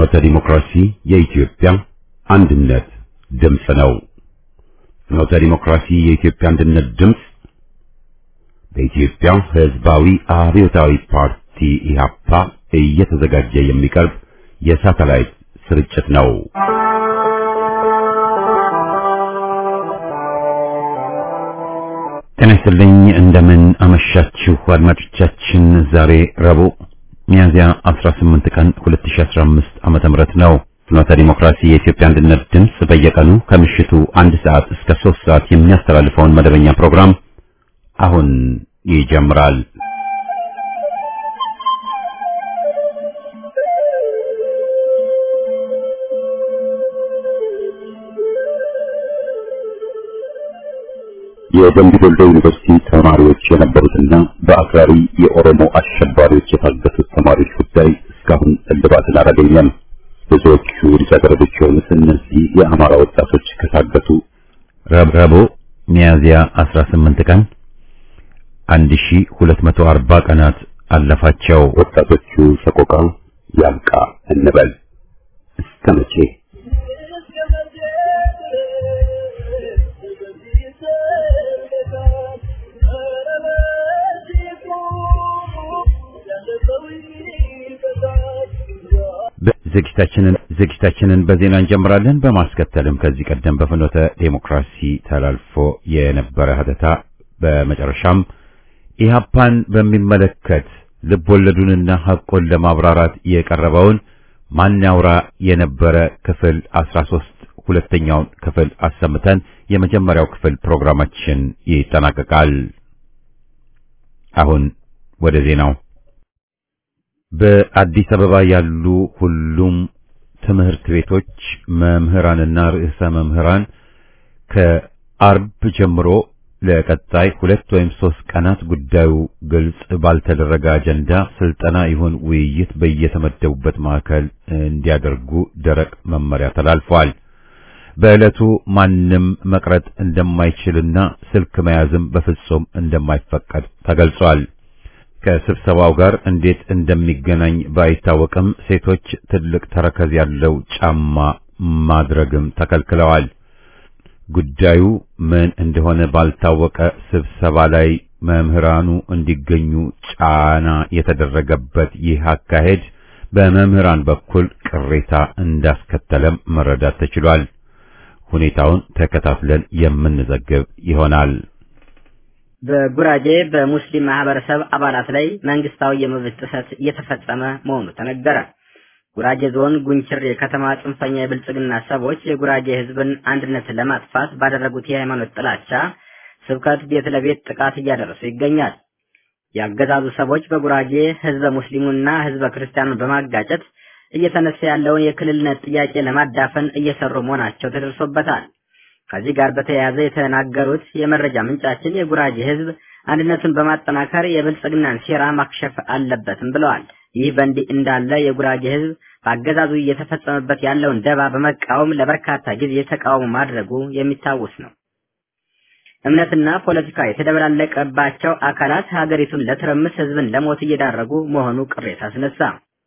ፍኖተ ዲሞክራሲ የኢትዮጵያ አንድነት ድምፅ ነው። ፍኖተ ዲሞክራሲ የኢትዮጵያ አንድነት ድምፅ በኢትዮጵያ ሕዝባዊ አብዮታዊ ፓርቲ ኢህአፓ እየተዘጋጀ የሚቀርብ የሳተላይት ስርጭት ነው። ጤና ይስጥልኝ። እንደምን አመሻችሁ አድማጮቻችን። ዛሬ ረቡዕ ሚያዝያ 18 ቀን 2015 ዓመተ ምህረት ነው። ፍኖተ ዲሞክራሲ የኢትዮጵያ አንድነት ድምፅ በየቀኑ ከምሽቱ አንድ ሰዓት እስከ ሶስት ሰዓት የሚያስተላልፈውን መደበኛ ፕሮግራም አሁን ይጀምራል። የደምቢ ዶሎ ዩኒቨርሲቲ ተማሪዎች የነበሩትና በአክራሪ የኦሮሞ አሸባሪዎች የታገቱት ተማሪዎች ጉዳይ እስካሁን እልባትን አላገኘም። ብዙዎቹ ልጃገረዶች የሆኑት እነዚህ የአማራ ወጣቶች ከታገቱ ረቡዕ ሚያዝያ 18 ቀን 1240 ቀናት አለፋቸው። ወጣቶቹ ሰቆቃ ያብቃ እንበል እስከ መቼ? ዝግጅታችንን ዝግጅታችንን በዜና እንጀምራለን። በማስከተልም ከዚህ ቀደም በፍኖተ ዴሞክራሲ ተላልፎ የነበረ ሀተታ፣ በመጨረሻም ኢህአፓን በሚመለከት ልብ ወለዱንና ሐቆን ለማብራራት የቀረበውን ማን ያውራ የነበረ ክፍል 13 ሁለተኛውን ክፍል አሰምተን የመጀመሪያው ክፍል ፕሮግራማችን ይጠናቀቃል። አሁን ወደ ዜናው በአዲስ አበባ ያሉ ሁሉም ትምህርት ቤቶች መምህራንና ርዕሰ መምህራን ከአርብ ጀምሮ ለቀጣይ ሁለት ወይም ሶስት ቀናት ጉዳዩ ግልጽ ባልተደረገ አጀንዳ ስልጠና ይሁን ውይይት በየተመደቡበት ማዕከል እንዲያደርጉ ደረቅ መመሪያ ተላልፏል። በዕለቱ ማንም መቅረት እንደማይችልና ስልክ መያዝም በፍጹም እንደማይፈቀድ ተገልጿል። ከስብሰባው ጋር እንዴት እንደሚገናኝ ባይታወቅም ሴቶች ትልቅ ተረከዝ ያለው ጫማ ማድረግም ተከልክለዋል። ጉዳዩ ምን እንደሆነ ባልታወቀ ስብሰባ ላይ መምህራኑ እንዲገኙ ጫና የተደረገበት ይህ አካሄድ በመምህራን በኩል ቅሬታ እንዳስከተለም መረዳት ተችሏል። ሁኔታውን ተከታትለን የምንዘግብ ይሆናል። በጉራጌ በሙስሊም ማህበረሰብ አባላት ላይ መንግስታዊ የመብት ጥሰት እየተፈጸመ መሆኑ ተነገረ። ጉራጌ ዞን ጉንችር የከተማ ጽንፈኛ የብልጽግና ሰዎች የጉራጌ ህዝብን አንድነት ለማጥፋት ባደረጉት የሃይማኖት ጥላቻ ስብከት ቤት ለቤት ጥቃት እያደረሱ ይገኛል። ያገዛዙ ሰዎች በጉራጌ ህዝበ ሙስሊሙና ህዝበ ክርስቲያኑን በማጋጨት እየተነሳ ያለውን የክልልነት ጥያቄ ለማዳፈን እየሰሩ መሆናቸው ተደርሶበታል። ከዚህ ጋር በተያያዘ የተናገሩት የመረጃ ምንጫችን የጉራጌ ህዝብ አንድነቱን በማጠናከር የብልጽግናን ሴራ ማክሸፍ አለበትም ብለዋል። ይህ በእንዲህ እንዳለ የጉራጌ ህዝብ በአገዛዙ እየተፈጸመበት ያለውን ደባ በመቃወም ለበርካታ ጊዜ ተቃውሞ ማድረጉ የሚታወስ ነው። እምነትና ፖለቲካ የተደበላለቀባቸው አካላት ሀገሪቱን ለትርምስ ህዝብን ለሞት እየዳረጉ መሆኑ ቅሬታ አስነሳ።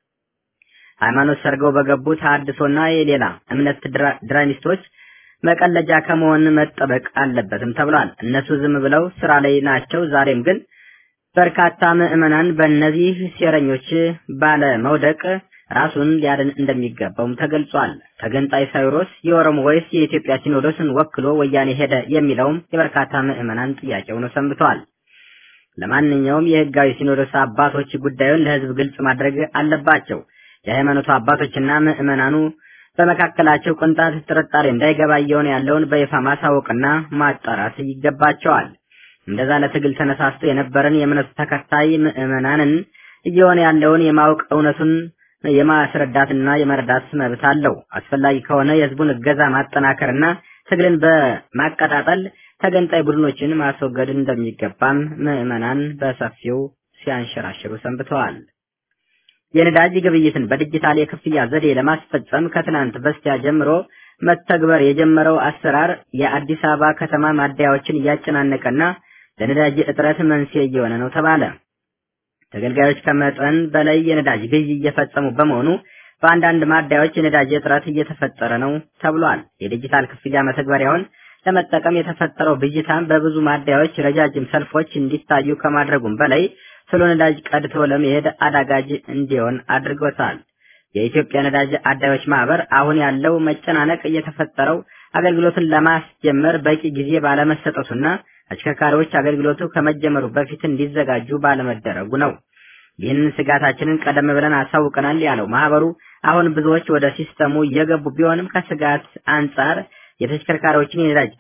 ሃይማኖት ሰርገው በገቡ ተሐድሶና የሌላ እምነት ድራሚስቶች መቀለጃ ከመሆን መጠበቅ አለበትም ተብሏል። እነሱ ዝም ብለው ስራ ላይ ናቸው። ዛሬም ግን በርካታ ምዕመናን በእነዚህ ሴረኞች ባለ መውደቅ ራሱን ሊያድን እንደሚገባውም ተገልጿል። ተገንጣይ ሳይሮስ የኦሮሞ ወይስ የኢትዮጵያ ሲኖዶስን ወክሎ ወያኔ ሄደ የሚለውም የበርካታ ምዕመናን ጥያቄ ሆኖ ሰንብተዋል። ለማንኛውም የህጋዊ ሲኖዶስ አባቶች ጉዳዩን ለህዝብ ግልጽ ማድረግ አለባቸው። የሃይማኖቱ አባቶችና ምዕመናኑ በመካከላቸው ቅንጣት ጥርጣሬ እንዳይገባ እየሆነ ያለውን በይፋ ማሳወቅና ማጣራት ይገባቸዋል። እንደዛ ለትግል ተነሳስቶ የነበረን የእምነቱ ተከታይ ምዕመናንን እየሆነ ያለውን የማወቅ እውነቱን የማስረዳትና የመረዳት መብት አለው። አስፈላጊ ከሆነ የህዝቡን እገዛ ማጠናከርና ትግልን በማቀጣጠል ተገንጣይ ቡድኖችን ማስወገድ እንደሚገባም ምዕመናን በሰፊው ሲያንሸራሽሩ ሰንብተዋል። የነዳጅ ግብይትን በዲጂታል የክፍያ ዘዴ ለማስፈጸም ከትናንት በስቲያ ጀምሮ መተግበር የጀመረው አሰራር የአዲስ አበባ ከተማ ማደያዎችን እያጨናነቀና ለነዳጅ እጥረት መንስኤ እየሆነ ነው ተባለ። ተገልጋዮች ከመጠን በላይ የነዳጅ ግዢ እየፈጸሙ በመሆኑ በአንዳንድ ማደያዎች የነዳጅ እጥረት እየተፈጠረ ነው ተብሏል። የዲጂታል ክፍያ መተግበሪያውን ለመጠቀም የተፈጠረው ብዥታም በብዙ ማደያዎች ረጃጅም ሰልፎች እንዲታዩ ከማድረጉም በላይ ስለ ነዳጅ ቀድቶ ለመሄድ አዳጋጅ እንዲሆን አድርጎታል። የኢትዮጵያ ነዳጅ አዳዮች ማህበር አሁን ያለው መጨናነቅ እየተፈጠረው አገልግሎትን ለማስጀመር በቂ ጊዜ ባለመሰጠቱና አሽከርካሪዎች አገልግሎቱ ከመጀመሩ በፊት እንዲዘጋጁ ባለመደረጉ ነው። ይህንን ስጋታችንን ቀደም ብለን አሳውቀናል ያለው ማህበሩ አሁን ብዙዎች ወደ ሲስተሙ እየገቡ ቢሆንም ከስጋት አንጻር የተሽከርካሪዎችን የነዳጅ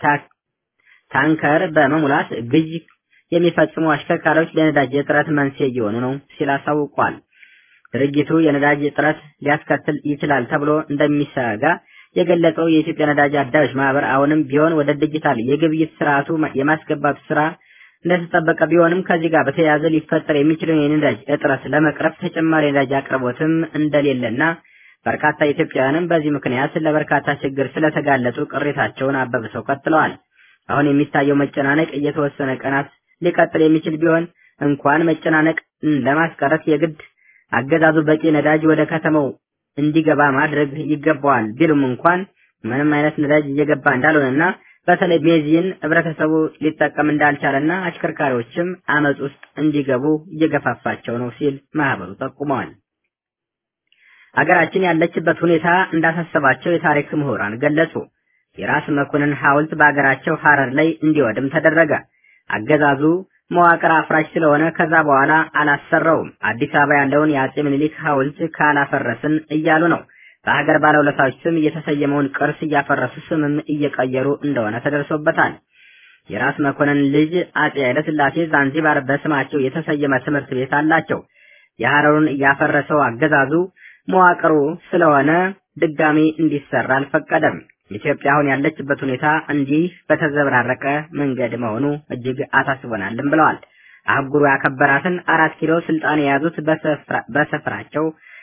ታንከር በመሙላት ግዥ የሚፈጽሙ አሽከርካሪዎች ለነዳጅ እጥረት መንስኤ እየሆኑ ነው ሲል አሳውቋል። ድርጊቱ የነዳጅ እጥረት ሊያስከትል ይችላል ተብሎ እንደሚሰጋ የገለጸው የኢትዮጵያ ነዳጅ አዳዮች ማህበር አሁንም ቢሆን ወደ ዲጂታል የግብይት ስርዓቱ የማስገባቱ ስራ እንደተጠበቀ ቢሆንም ከዚህ ጋር በተያያዘ ሊፈጠር የሚችለውን የነዳጅ እጥረት ለመቅረፍ ተጨማሪ የነዳጅ አቅርቦትም እንደሌለና በርካታ ኢትዮጵያውያንም በዚህ ምክንያት ለበርካታ ችግር ስለተጋለጡ ቅሬታቸውን አበብሰው ቀጥለዋል። አሁን የሚታየው መጨናነቅ እየተወሰነ ቀናት ሊቀጥል የሚችል ቢሆን እንኳን መጨናነቅ ለማስቀረት የግድ አገዛዙ በቂ ነዳጅ ወደ ከተማው እንዲገባ ማድረግ ይገባዋል ቢሉም እንኳን ምንም አይነት ነዳጅ እየገባ እንዳልሆነና በተለይ ቤንዚን ህብረተሰቡ ሊጠቀም እንዳልቻለና አሽከርካሪዎችም አመፅ ውስጥ እንዲገቡ እየገፋፋቸው ነው ሲል ማህበሩ ጠቁመዋል። አገራችን ያለችበት ሁኔታ እንዳሳሰባቸው የታሪክ ምሁራን ገለጹ። የራስ መኮንን ሐውልት በአገራቸው ሐረር ላይ እንዲወድም ተደረገ። አገዛዙ መዋቅር አፍራሽ ስለሆነ ከዛ በኋላ አላሰራውም። አዲስ አበባ ያለውን የአጼ ምኒልክ ሐውልት ካላፈረስን እያሉ ነው። በሀገር ባለውለታዎች ስም የተሰየመውን ቅርስ እያፈረሱ ስምም እየቀየሩ እንደሆነ ተደርሶበታል። የራስ መኮንን ልጅ አጼ ኃይለ ሥላሴ ዛንዚባር በስማቸው የተሰየመ ትምህርት ቤት አላቸው። የሐረሩን ያፈረሰው አገዛዙ መዋቅሩ ስለሆነ ድጋሚ እንዲሰራ አልፈቀደም። ኢትዮጵያ አሁን ያለችበት ሁኔታ እንዲህ በተዘበራረቀ መንገድ መሆኑ እጅግ አሳስቦናልም ብለዋል። አህጉሩ ያከበራትን አራት ኪሎ ስልጣን የያዙት በስፍራቸው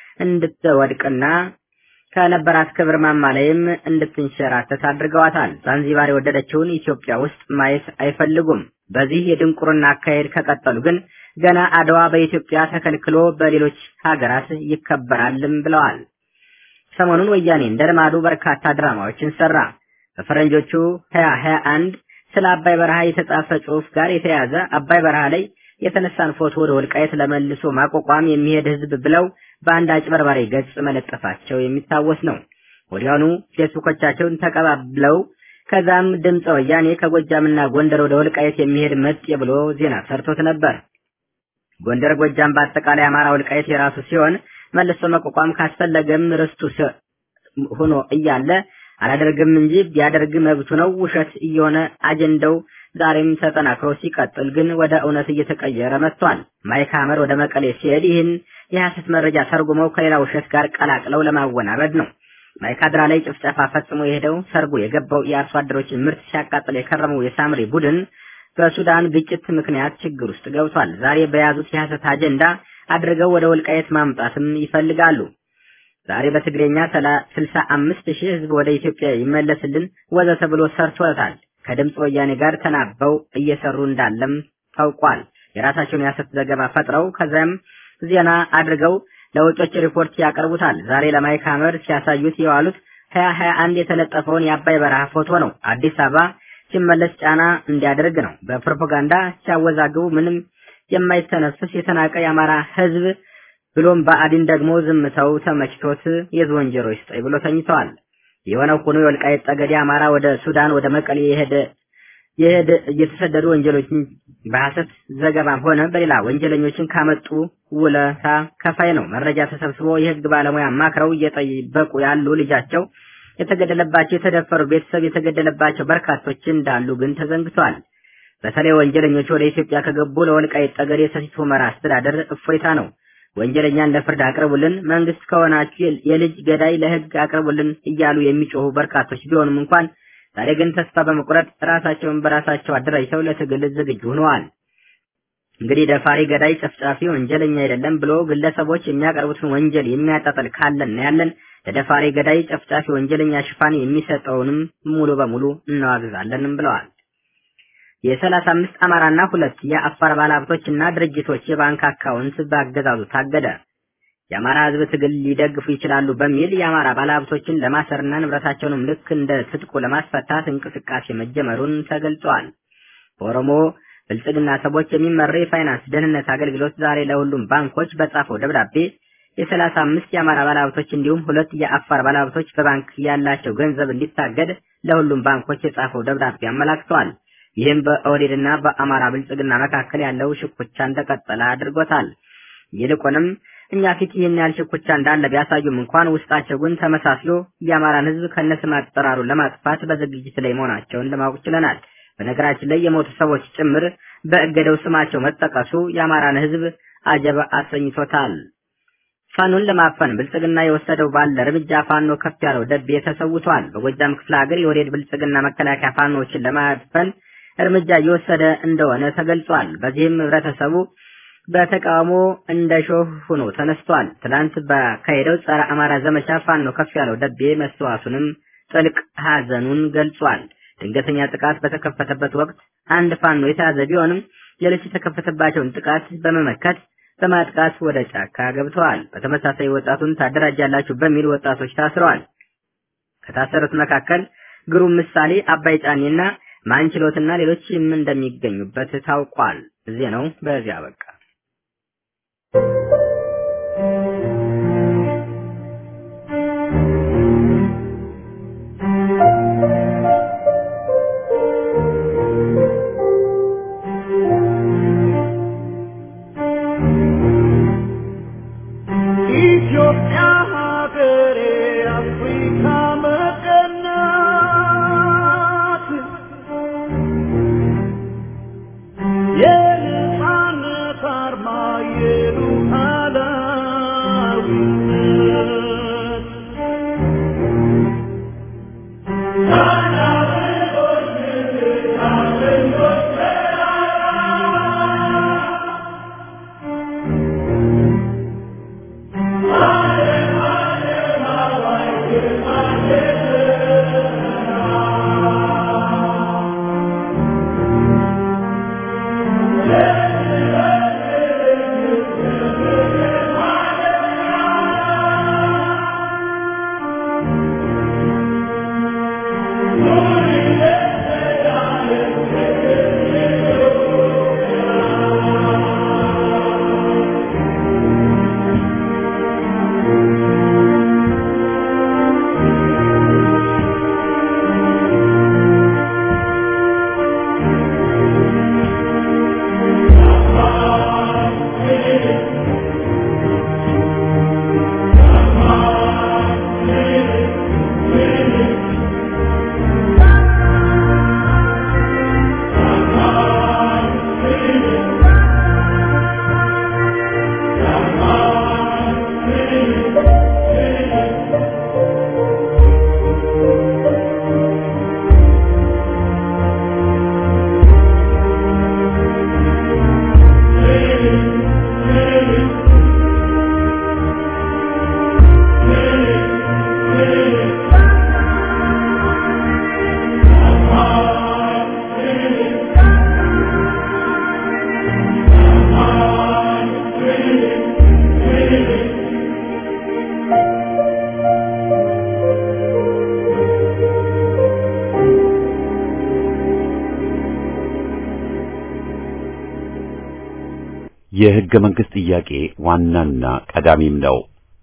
እንድትወድቅና ከነበራት ክብር ማማ ላይም እንድትንሸራተት አድርገዋታል። ዛንዚባር የወደደችውን ኢትዮጵያ ውስጥ ማየት አይፈልጉም። በዚህ የድንቁርና አካሄድ ከቀጠሉ ግን ገና አድዋ በኢትዮጵያ ተከልክሎ በሌሎች ሀገራት ይከበራልም ብለዋል። ሰሞኑን ወያኔ እንደ ልማዱ በርካታ ድራማዎችን ሰራ። በፈረንጆቹ 2021 ስለ አባይ በረሃ የተጻፈ ጽሑፍ ጋር የተያዘ አባይ በረሃ ላይ የተነሳን ፎቶ ወደ ወልቃየት ለመልሶ ማቋቋም የሚሄድ ህዝብ ብለው በአንድ አጭበርባሪ ገጽ መለጠፋቸው የሚታወስ ነው። ወዲያውኑ ፌስቡኮቻቸውን ተቀባብለው ከዛም ድምፀ ወያኔ ከጎጃምና ጎንደር ወደ ወልቃየት የሚሄድ መጤ ብሎ ዜና ሰርቶት ነበር። ጎንደር፣ ጎጃም በአጠቃላይ አማራ ወልቃየት የራሱ ሲሆን መልሶ መቋቋም ካስፈለገም ርስቱ ሆኖ እያለ አላደርግም እንጂ ቢያደርግ መብቱ ነው። ውሸት እየሆነ አጀንዳው ዛሬም ተጠናክሮ ሲቀጥል ግን ወደ እውነት እየተቀየረ መጥቷል። ማይክ ሐመር ወደ መቀሌ ሲሄድ ይህን የሐሰት መረጃ ተርጉመው ከሌላ ውሸት ጋር ቀላቅለው ለማወናበድ ነው። ማይካድራ ላይ ጭፍጨፋ ፈጽሞ የሄደው ሰርጎ የገባው የአርሶ አደሮችን ምርት ሲያቃጥል የከረመው የሳምሪ ቡድን በሱዳን ግጭት ምክንያት ችግር ውስጥ ገብቷል። ዛሬ በያዙት የሐሰት አጀንዳ አድርገው ወደ ወልቃየት ማምጣትም ይፈልጋሉ። ዛሬ በትግሬኛ ስልሳ አምስት ሺህ ህዝብ ወደ ኢትዮጵያ ይመለስልን ወዘተ ብሎ ሰርቶታል። ከድምፅ ወያኔ ጋር ተናበው እየሰሩ እንዳለም ታውቋል። የራሳቸውን የሐሰት ዘገባ ፈጥረው ከዚያም ዜና አድርገው ለውጮች ሪፖርት ያቀርቡታል። ዛሬ ለማይክ ሐመር ሲያሳዩት የዋሉት ሀያ ሀያ አንድ የተለጠፈውን የአባይ በረሃ ፎቶ ነው። አዲስ አበባ ሲመለስ ጫና እንዲያደርግ ነው። በፕሮፓጋንዳ ሲያወዛግቡ ምንም የማይተነፍስ የተናቀ የአማራ ህዝብ ብሎም ብአዴን ደግሞ ዝምታው ተመችቶት የዝወንጀሮ ይስጠኝ ብሎ ተኝተዋል። የሆነው ሆኖ የወልቃይት ጠገዴ አማራ ወደ ሱዳን ወደ መቀሌ የሄደ የሄደ እየተሰደዱ ወንጀሎችን በሐሰት ዘገባም ሆነ በሌላ ወንጀለኞችን ካመጡ ውለታ ከፋይ ነው። መረጃ ተሰብስቦ የህግ ባለሙያ አማክረው እየጠበቁ ያሉ ልጃቸው የተገደለባቸው የተደፈሩ ቤተሰብ የተገደለባቸው በርካቶች እንዳሉ ግን ተዘንግቷል። በተለይ ወንጀለኞች ወደ ኢትዮጵያ ከገቡ ለወልቃይት ጠገዴ ሰቲት ሁመራ አስተዳደር እፎይታ ነው። ወንጀለኛን ለፍርድ አቅርቡልን፣ መንግስት ከሆናችሁ የልጅ ገዳይ ለህግ አቅርቡልን እያሉ የሚጮሁ በርካቶች ቢሆኑም እንኳን ዛሬ ግን ተስፋ በመቁረጥ ራሳቸውን በራሳቸው አደራጅተው ለትግል ዝግጁ ሆነዋል። እንግዲህ ደፋሪ፣ ገዳይ፣ ጨፍጫፊ ወንጀለኛ አይደለም ብሎ ግለሰቦች የሚያቀርቡትን ወንጀል የሚያጣጥል ካለን ያለን ለደፋሪ፣ ገዳይ፣ ጨፍጫፊ ወንጀለኛ ሽፋን የሚሰጠውንም ሙሉ በሙሉ እናዋግዛለንም ብለዋል። የሰላሳ አምስት አማራና ሁለት የአፋር ባለሀብቶችና ድርጅቶች የባንክ አካውንት በአገዛዙ ታገደ። የአማራ ህዝብ ትግል ሊደግፉ ይችላሉ በሚል የአማራ ባለሀብቶችን ለማሰርና ንብረታቸውንም ልክ እንደ ትጥቁ ለማስፈታት እንቅስቃሴ መጀመሩን ተገልጿል። በኦሮሞ ብልጽግና ሰዎች የሚመራው የፋይናንስ ደህንነት አገልግሎት ዛሬ ለሁሉም ባንኮች በጻፈው ደብዳቤ የሰላሳ አምስት የአማራ ባለሀብቶች እንዲሁም ሁለት የአፋር ባለሀብቶች በባንክ ያላቸው ገንዘብ እንዲታገድ ለሁሉም ባንኮች የጻፈው ደብዳቤ አመላክቷል። ይህም በኦህዴድና በአማራ ብልጽግና መካከል ያለው ሽኩቻ እንደቀጠለ አድርጎታል። ይልቁንም እኛ ፊት ይህን ያህል ሽኩቻ እንዳለ ቢያሳዩም እንኳን ውስጣቸው ግን ተመሳስሎ የአማራን ህዝብ ከነስም አጠራሩ ለማጥፋት በዝግጅት ላይ መሆናቸውን ለማወቅ ችለናል። በነገራችን ላይ የሞቱ ሰዎች ጭምር በእገደው ስማቸው መጠቀሱ የአማራን ህዝብ አጀብ አሰኝቶታል። ፋኖን ለማፈን ብልጽግና የወሰደው ባለ እርምጃ ፋኖ ከፍ ያለው ደቤ ተሰውቷል። በጎጃም ክፍለ ሀገር የወዴድ ብልጽግና መከላከያ ፋኖዎችን ለማፈን እርምጃ እየወሰደ እንደሆነ ተገልጿል። በዚህም ህብረተሰቡ በተቃውሞ እንደ ሾህ ሆኖ ተነስቷል። ትላንት በካሄደው ጸረ አማራ ዘመቻ ፋኖ ከፍ ያለው ደቤ መስተዋቱንም ጥልቅ ሀዘኑን ገልጿል። ድንገተኛ ጥቃት በተከፈተበት ወቅት አንድ ፋኖ የተያዘ ቢሆንም ሌሎች የተከፈተባቸውን ጥቃት በመመከት በማጥቃት ወደ ጫካ ገብተዋል። በተመሳሳይ ወጣቱን ታደራጃላችሁ በሚል ወጣቶች ታስረዋል። ከታሰሩት መካከል ግሩም ምሳሌ፣ አባይ ጫኔና ማንችሎትና ሌሎችም እንደሚገኙበት ታውቋል። ዜናው በዚያ በቃ። ኢትዮጵያ ሀገሬ አፍሪካ መቀናት የነፃነት አርማ የሉዓላዊነት የህገ መንግስት ጥያቄ ዋናና ቀዳሚም ነው።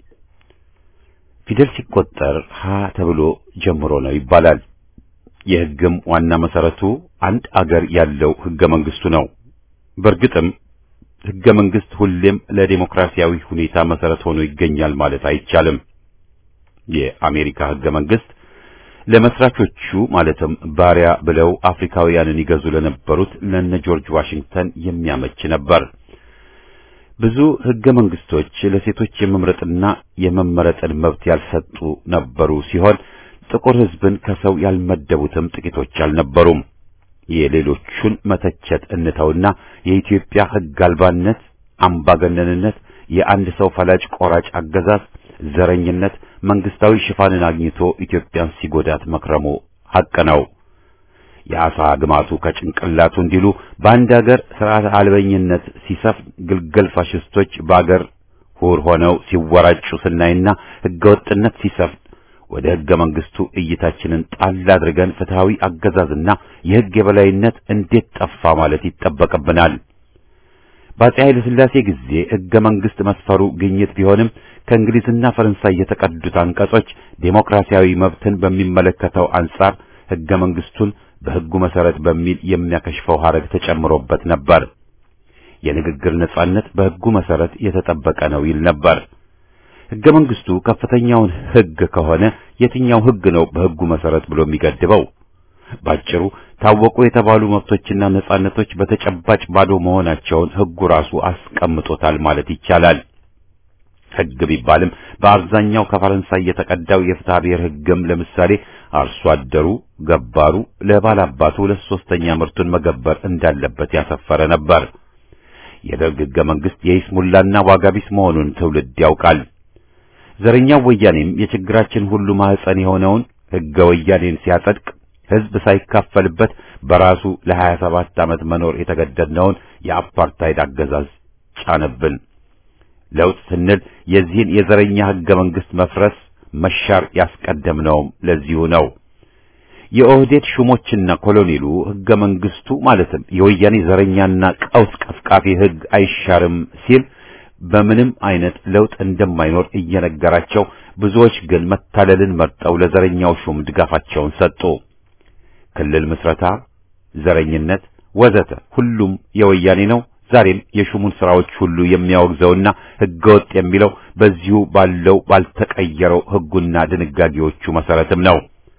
ፊደል ሲቆጠር ሀ ተብሎ ጀምሮ ነው ይባላል። የህግም ዋና መሰረቱ አንድ አገር ያለው ህገ መንግስቱ ነው። በእርግጥም ህገ መንግስት ሁሌም ለዴሞክራሲያዊ ሁኔታ መሰረት ሆኖ ይገኛል ማለት አይቻልም። የአሜሪካ ህገ መንግስት ለመስራቾቹ ማለትም ባሪያ ብለው አፍሪካውያንን ይገዙ ለነበሩት ለነ ጆርጅ ዋሽንግተን የሚያመች ነበር። ብዙ ህገ መንግስቶች ለሴቶች የመምረጥና የመመረጥን መብት ያልሰጡ ነበሩ ሲሆን ጥቁር ህዝብን ከሰው ያልመደቡትም ጥቂቶች አልነበሩም። የሌሎቹን መተቸት እንተውና የኢትዮጵያ ህግ አልባነት፣ አምባገነንነት፣ የአንድ ሰው ፈላጭ ቆራጭ አገዛዝ፣ ዘረኝነት መንግስታዊ ሽፋንን አግኝቶ ኢትዮጵያን ሲጎዳት መክረሙ ሐቅ ነው። የአሳ ግማቱ ከጭንቅላቱ እንዲሉ በአንድ ሀገር ስርዓት አልበኝነት ሲሰፍን ግልገል ፋሽስቶች በአገር ምሁር ሆነው ሲወራጩ ስናይና ህገወጥነት ሲሰፍን ወደ ህገ መንግስቱ እይታችንን ጣል አድርገን ፍትሃዊ አገዛዝና የህግ የበላይነት እንዴት ጠፋ ማለት ይጠበቅብናል። በአፄ ኃይለ ሥላሴ ጊዜ ህገ መንግስት መስፈሩ ግኝት ቢሆንም ከእንግሊዝና ፈረንሳይ የተቀዱት አንቀጾች ዴሞክራሲያዊ መብትን በሚመለከተው አንጻር ህገ መንግስቱን በህጉ መሰረት በሚል የሚያከሽፈው ሐረግ ተጨምሮበት ነበር። የንግግር ነጻነት በህጉ መሰረት የተጠበቀ ነው ይል ነበር። ህገ መንግስቱ ከፍተኛውን ህግ ከሆነ የትኛው ህግ ነው በህጉ መሰረት ብሎ የሚገድበው? ባጭሩ ታወቁ የተባሉ መብቶችና ነጻነቶች በተጨባጭ ባዶ መሆናቸውን ህጉ ራሱ አስቀምጦታል ማለት ይቻላል። ህግ ቢባልም በአብዛኛው ከፈረንሳይ የተቀዳው የፍትሐ ብሔር ህግም ለምሳሌ አርሶ አደሩ ገባሩ ለባላባቱ ሁለት ሶስተኛ ምርቱን መገበር እንዳለበት ያሰፈረ ነበር። የደርግ ህገ መንግስት የይስሙላና ዋጋቢስ መሆኑን ትውልድ ያውቃል። ዘረኛው ወያኔም የችግራችን ሁሉ ማህፀን የሆነውን ህገ ወያኔን ሲያጸድቅ ህዝብ ሳይካፈልበት በራሱ ለሀያ ሰባት ዓመት መኖር የተገደድነውን የአፓርታይድ አገዛዝ ጫነብን። ለውጥ ስንል የዚህን የዘረኛ ህገ መንግስት መፍረስ መሻር ያስቀደምነውም ለዚሁ ነው። የኦህዴድ ሹሞችና ኮሎኔሉ ህገ መንግስቱ ማለትም የወያኔ ዘረኛና ቀውስ ቀፍቃፊ ህግ አይሻርም ሲል በምንም አይነት ለውጥ እንደማይኖር እየነገራቸው፣ ብዙዎች ግን መታለልን መርጠው ለዘረኛው ሹም ድጋፋቸውን ሰጡ። ክልል ምስረታ፣ ዘረኝነት ወዘተ ሁሉም የወያኔ ነው። ዛሬም የሹሙን ስራዎች ሁሉ የሚያወግዘውና ህገወጥ የሚለው በዚሁ ባለው ባልተቀየረው ህጉና ድንጋጌዎቹ መሰረትም ነው።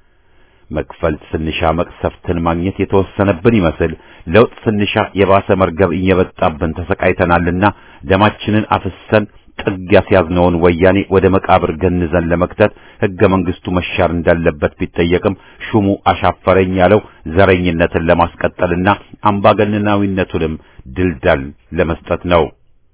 መክፈል ስንሻ መቅሰፍትን ማግኘት የተወሰነብን ይመስል ለውጥ ስንሻ የባሰ መርገብ እየበጣብን ተሰቃይተናልና ደማችንን አፍሰን ጥግ ያስያዝነውን ወያኔ ወደ መቃብር ገንዘን ለመክተት ህገ መንግስቱ መሻር እንዳለበት ቢጠየቅም ሹሙ አሻፈረኝ ያለው ዘረኝነትን ለማስቀጠልና አምባገነናዊነቱንም ድልዳል ለመስጠት ነው።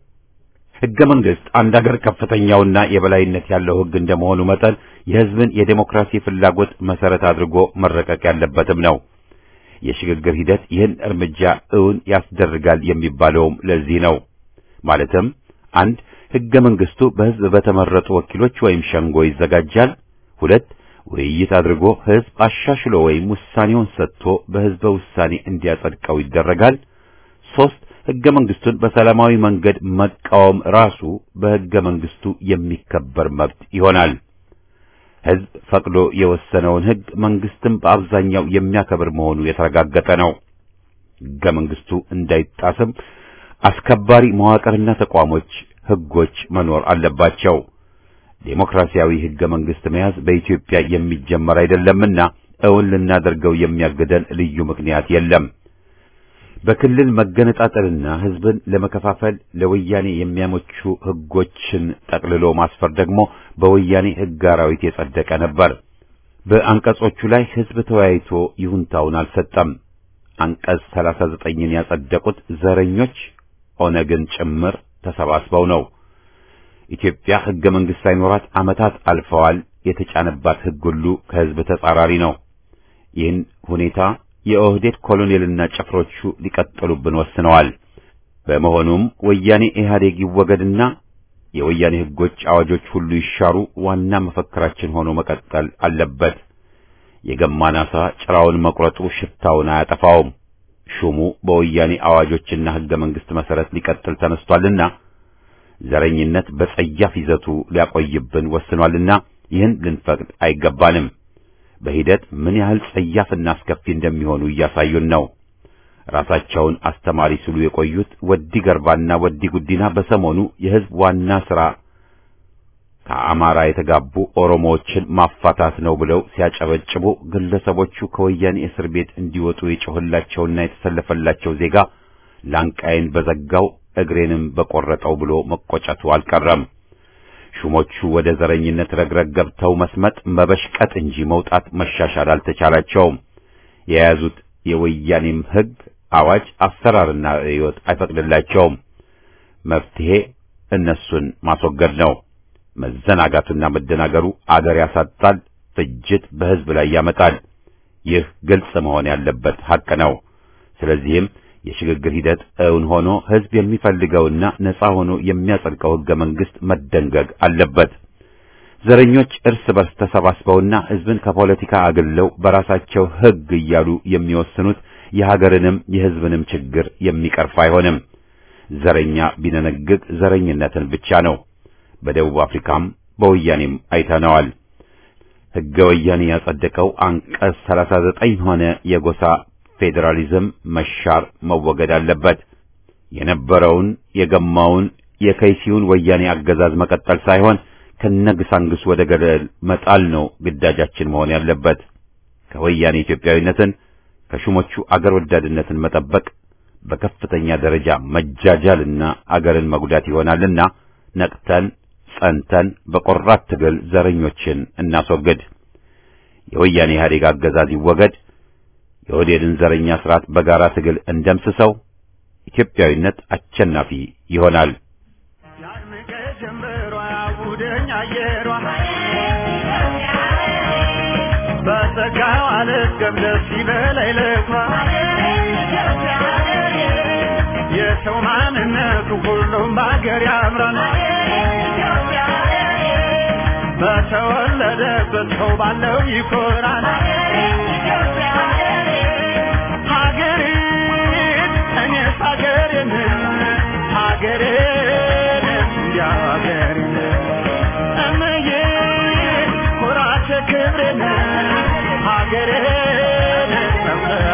ህገ መንግስት አንድ ሀገር ከፍተኛውና የበላይነት ያለው ህግ እንደመሆኑ መጠን የህዝብን የዴሞክራሲ ፍላጎት መሰረት አድርጎ መረቀቅ ያለበትም ነው። የሽግግር ሂደት ይህን እርምጃ እውን ያስደርጋል የሚባለውም ለዚህ ነው። ማለትም አንድ ህገ መንግስቱ በህዝብ በተመረጡ ወኪሎች ወይም ሸንጎ ይዘጋጃል። ሁለት ውይይት አድርጎ ህዝብ አሻሽሎ ወይም ውሳኔውን ሰጥቶ በህዝበ ውሳኔ እንዲያጸድቀው ይደረጋል። ሶስት ህገ መንግስቱን በሰላማዊ መንገድ መቃወም ራሱ በህገ መንግስቱ የሚከበር መብት ይሆናል። ህዝብ ፈቅዶ የወሰነውን ህግ መንግስትም በአብዛኛው የሚያከብር መሆኑ የተረጋገጠ ነው። ህገ መንግስቱ እንዳይጣስም አስከባሪ መዋቅርና ተቋሞች፣ ህጎች መኖር አለባቸው። ዴሞክራሲያዊ ህገ መንግስት መያዝ በኢትዮጵያ የሚጀመር አይደለምና እውን ልናደርገው የሚያግደን ልዩ ምክንያት የለም። በክልል መገነጣጠልና ህዝብን ለመከፋፈል ለወያኔ የሚያመቹ ህጎችን ጠቅልሎ ማስፈር ደግሞ በወያኔ ህግ አራዊት የጸደቀ ነበር። በአንቀጾቹ ላይ ህዝብ ተወያይቶ ይሁንታውን አልሰጠም። አንቀጽ 39ን ያጸደቁት ዘረኞች ኦነግን ጭምር ተሰባስበው ነው። ኢትዮጵያ ህገ መንግስት ሳይኖራት ዓመታት አልፈዋል። የተጫነባት ህግ ሁሉ ከህዝብ ተጻራሪ ነው። ይህን ሁኔታ የኦህዴድ ኮሎኔልና ጭፍሮቹ ሊቀጥሉብን ወስነዋል። በመሆኑም ወያኔ ኢህአዴግ ይወገድና የወያኔ ህጎች፣ አዋጆች ሁሉ ይሻሩ ዋና መፈክራችን ሆኖ መቀጠል አለበት። የገማን ዓሣ ጭራውን መቁረጡ ሽታውን አያጠፋውም። ሹሙ በወያኔ አዋጆችና ህገ መንግስት መሰረት ሊቀጥል ተነስቷልና ዘረኝነት በጸያፍ ይዘቱ ሊያቆይብን ወስኗልና ይህን ልንፈቅድ አይገባንም። በሂደት ምን ያህል ጸያፍና አስከፊ እንደሚሆኑ እያሳዩን ነው። ራሳቸውን አስተማሪ ሲሉ የቆዩት ወዲ ገርባና ወዲ ጉዲና በሰሞኑ የህዝብ ዋና ሥራ ከአማራ የተጋቡ ኦሮሞዎችን ማፋታት ነው ብለው ሲያጨበጭቡ ግለሰቦቹ ከወያኔ እስር ቤት እንዲወጡ የጮህላቸውና የተሰለፈላቸው ዜጋ ላንቃዬን በዘጋው እግሬንም በቆረጠው ብሎ መቆጨቱ አልቀረም። ሹሞቹ ወደ ዘረኝነት ረግረግ ገብተው መስመጥ መበሽቀጥ እንጂ መውጣት መሻሻል አልተቻላቸውም። የያዙት የወያኔም ህግ፣ አዋጅ፣ አሰራርና ርዕዮት አይፈቅድላቸውም። መፍትሄ እነሱን ማስወገድ ነው። መዘናጋቱና መደናገሩ አገር ያሳጣል፣ ፍጅት በህዝብ ላይ ያመጣል። ይህ ግልጽ መሆን ያለበት ሐቅ ነው። ስለዚህም የሽግግር ሂደት እውን ሆኖ ህዝብ የሚፈልገውና ነጻ ሆኖ የሚያጸድቀው ህገ መንግስት መደንገግ አለበት። ዘረኞች እርስ በርስ ተሰባስበውና ህዝብን ከፖለቲካ አግለው በራሳቸው ህግ እያሉ የሚወስኑት የሀገርንም የህዝብንም ችግር የሚቀርፍ አይሆንም። ዘረኛ ቢነነግግ ዘረኝነትን ብቻ ነው። በደቡብ አፍሪካም በወያኔም አይተነዋል። ህገ ወያኔ ያጸደቀው አንቀጽ 39 ሆነ የጎሳ ፌዴራሊዝም መሻር መወገድ አለበት። የነበረውን የገማውን የከይሲውን ወያኔ አገዛዝ መቀጠል ሳይሆን ከነግሳንግስ ወደ ገደል መጣል ነው ግዳጃችን መሆን ያለበት። ከወያኔ ኢትዮጵያዊነትን ከሹሞቹ አገር ወዳድነትን መጠበቅ በከፍተኛ ደረጃ መጃጃልና አገርን መጉዳት ይሆናልና ነቅተን ጸንተን በቆራት ትግል ዘረኞችን እናስወግድ። የወያኔ ኢህአዴግ አገዛዝ ይወገድ። የኦህዴድን ዘረኛ ስርዓት በጋራ ትግል እንደምስሰው ኢትዮጵያዊነት አሸናፊ ይሆናል። ያድምቀ ጀምበሯ ያውደኝ አየሯ በጸጋው አልገብ ደስ ይበላይ ለኳ የሰው ማንነቱ ሁሉም በአገር ያምራል በተወለደበት ሰው ባለው ይኮራል ሀገሬን እኔስ ሀገሬን ሀገሬን እንዲያ ሀገሬን እምዬ ኩራቴ ክብሬን ሀገሬን መምለያ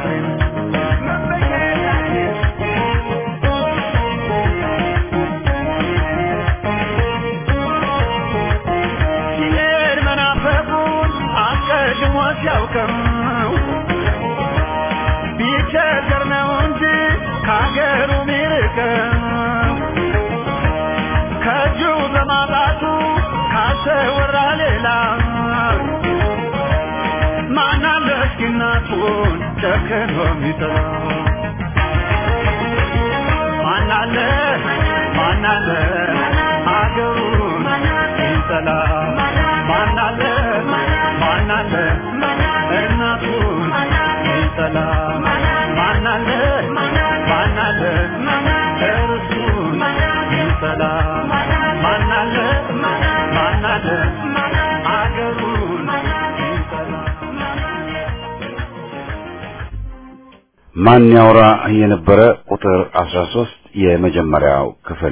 ሲሄድ መናፈቁን አስቀድሞ ሲያውቅም ቢቸገር ነው እንጂ ከሀገሩ ሚርቅም ከእጁ በማጣቱ ካሰወራ ሌላ ማናለ እስኪ እናቱን ጨክኖ የሚጥላ ማናለ ማናለ አገሩን ይጠላ ማናለ ማናለ እናቱን ይጠላ ማናለ ማናለ እርሱን ይጠላ ማናለ ማናለ አገሩን ይጠላ ማን ያውራ የነበረ ቁጥር 13 የመጀመሪያው ክፍል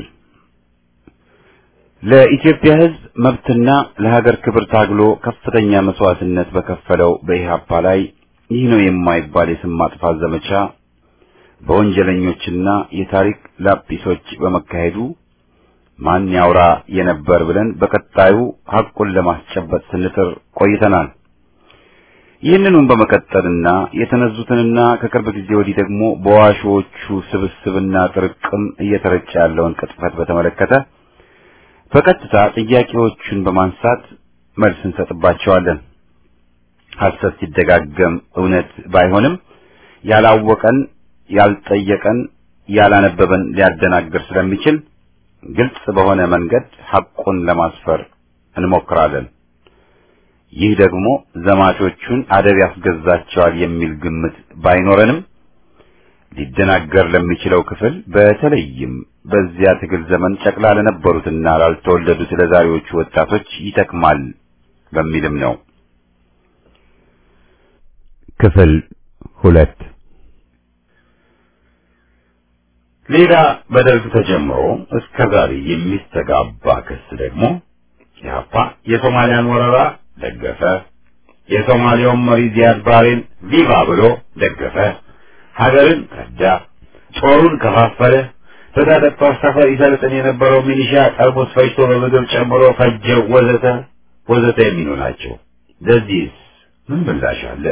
ለኢትዮጵያ ሕዝብ መብትና ለሀገር ክብር ታግሎ ከፍተኛ መስዋዕትነት በከፈለው በኢህአፓ ላይ ይህ ነው የማይባል የስም ማጥፋት ዘመቻ በወንጀለኞችና የታሪክ ላጲሶች በመካሄዱ ማን ያውራ የነበር ብለን በቀጣዩ ሐቁን ለማስጨበጥ ስንጥር ቆይተናል። ይህንኑም በመቀጠልና የተነዙትንና ከቅርብ ጊዜ ወዲህ ደግሞ በዋሾቹ ስብስብና ጥርቅም እየተረጨ ያለውን ቅጥፈት በተመለከተ በቀጥታ ጥያቄዎቹን በማንሳት መልስ እንሰጥባቸዋለን። ሐሰት ሲደጋገም እውነት ባይሆንም ያላወቀን፣ ያልጠየቀን፣ ያላነበበን ሊያደናግር ስለሚችል ግልጽ በሆነ መንገድ ሐቁን ለማስፈር እንሞክራለን። ይህ ደግሞ ዘማቾቹን አደብ ያስገዛቸዋል የሚል ግምት ባይኖረንም ሊደናገር ለሚችለው ክፍል በተለይም በዚያ ትግል ዘመን ጨቅላ ለነበሩትና ላልተወለዱት ለዛሬዎቹ ወጣቶች ይጠቅማል በሚልም ነው። ክፍል ሁለት ሌላ በደርግ ተጀምሮ እስከ ዛሬ የሚስተጋባ ክስ ደግሞ ኢህአፓ የሶማሊያን ወረራ ደገፈ፣ የሶማሊያውን መሪ ዚያድ ባሬን ቪቫ ብሎ ደገፈ፣ ሀገርን ከዳ፣ ጦሩን ከፋፈለ፣ በታጠቅ ጦር ሰፈር ይሰልጥን የነበረው ሚሊሻ ጠርሙስ ፈጅቶ በምግብ ጨምሮ ፈጀው፣ ወዘተ ወዘተ የሚሉ ናቸው። ለዚህስ ምን ምላሽ አለ?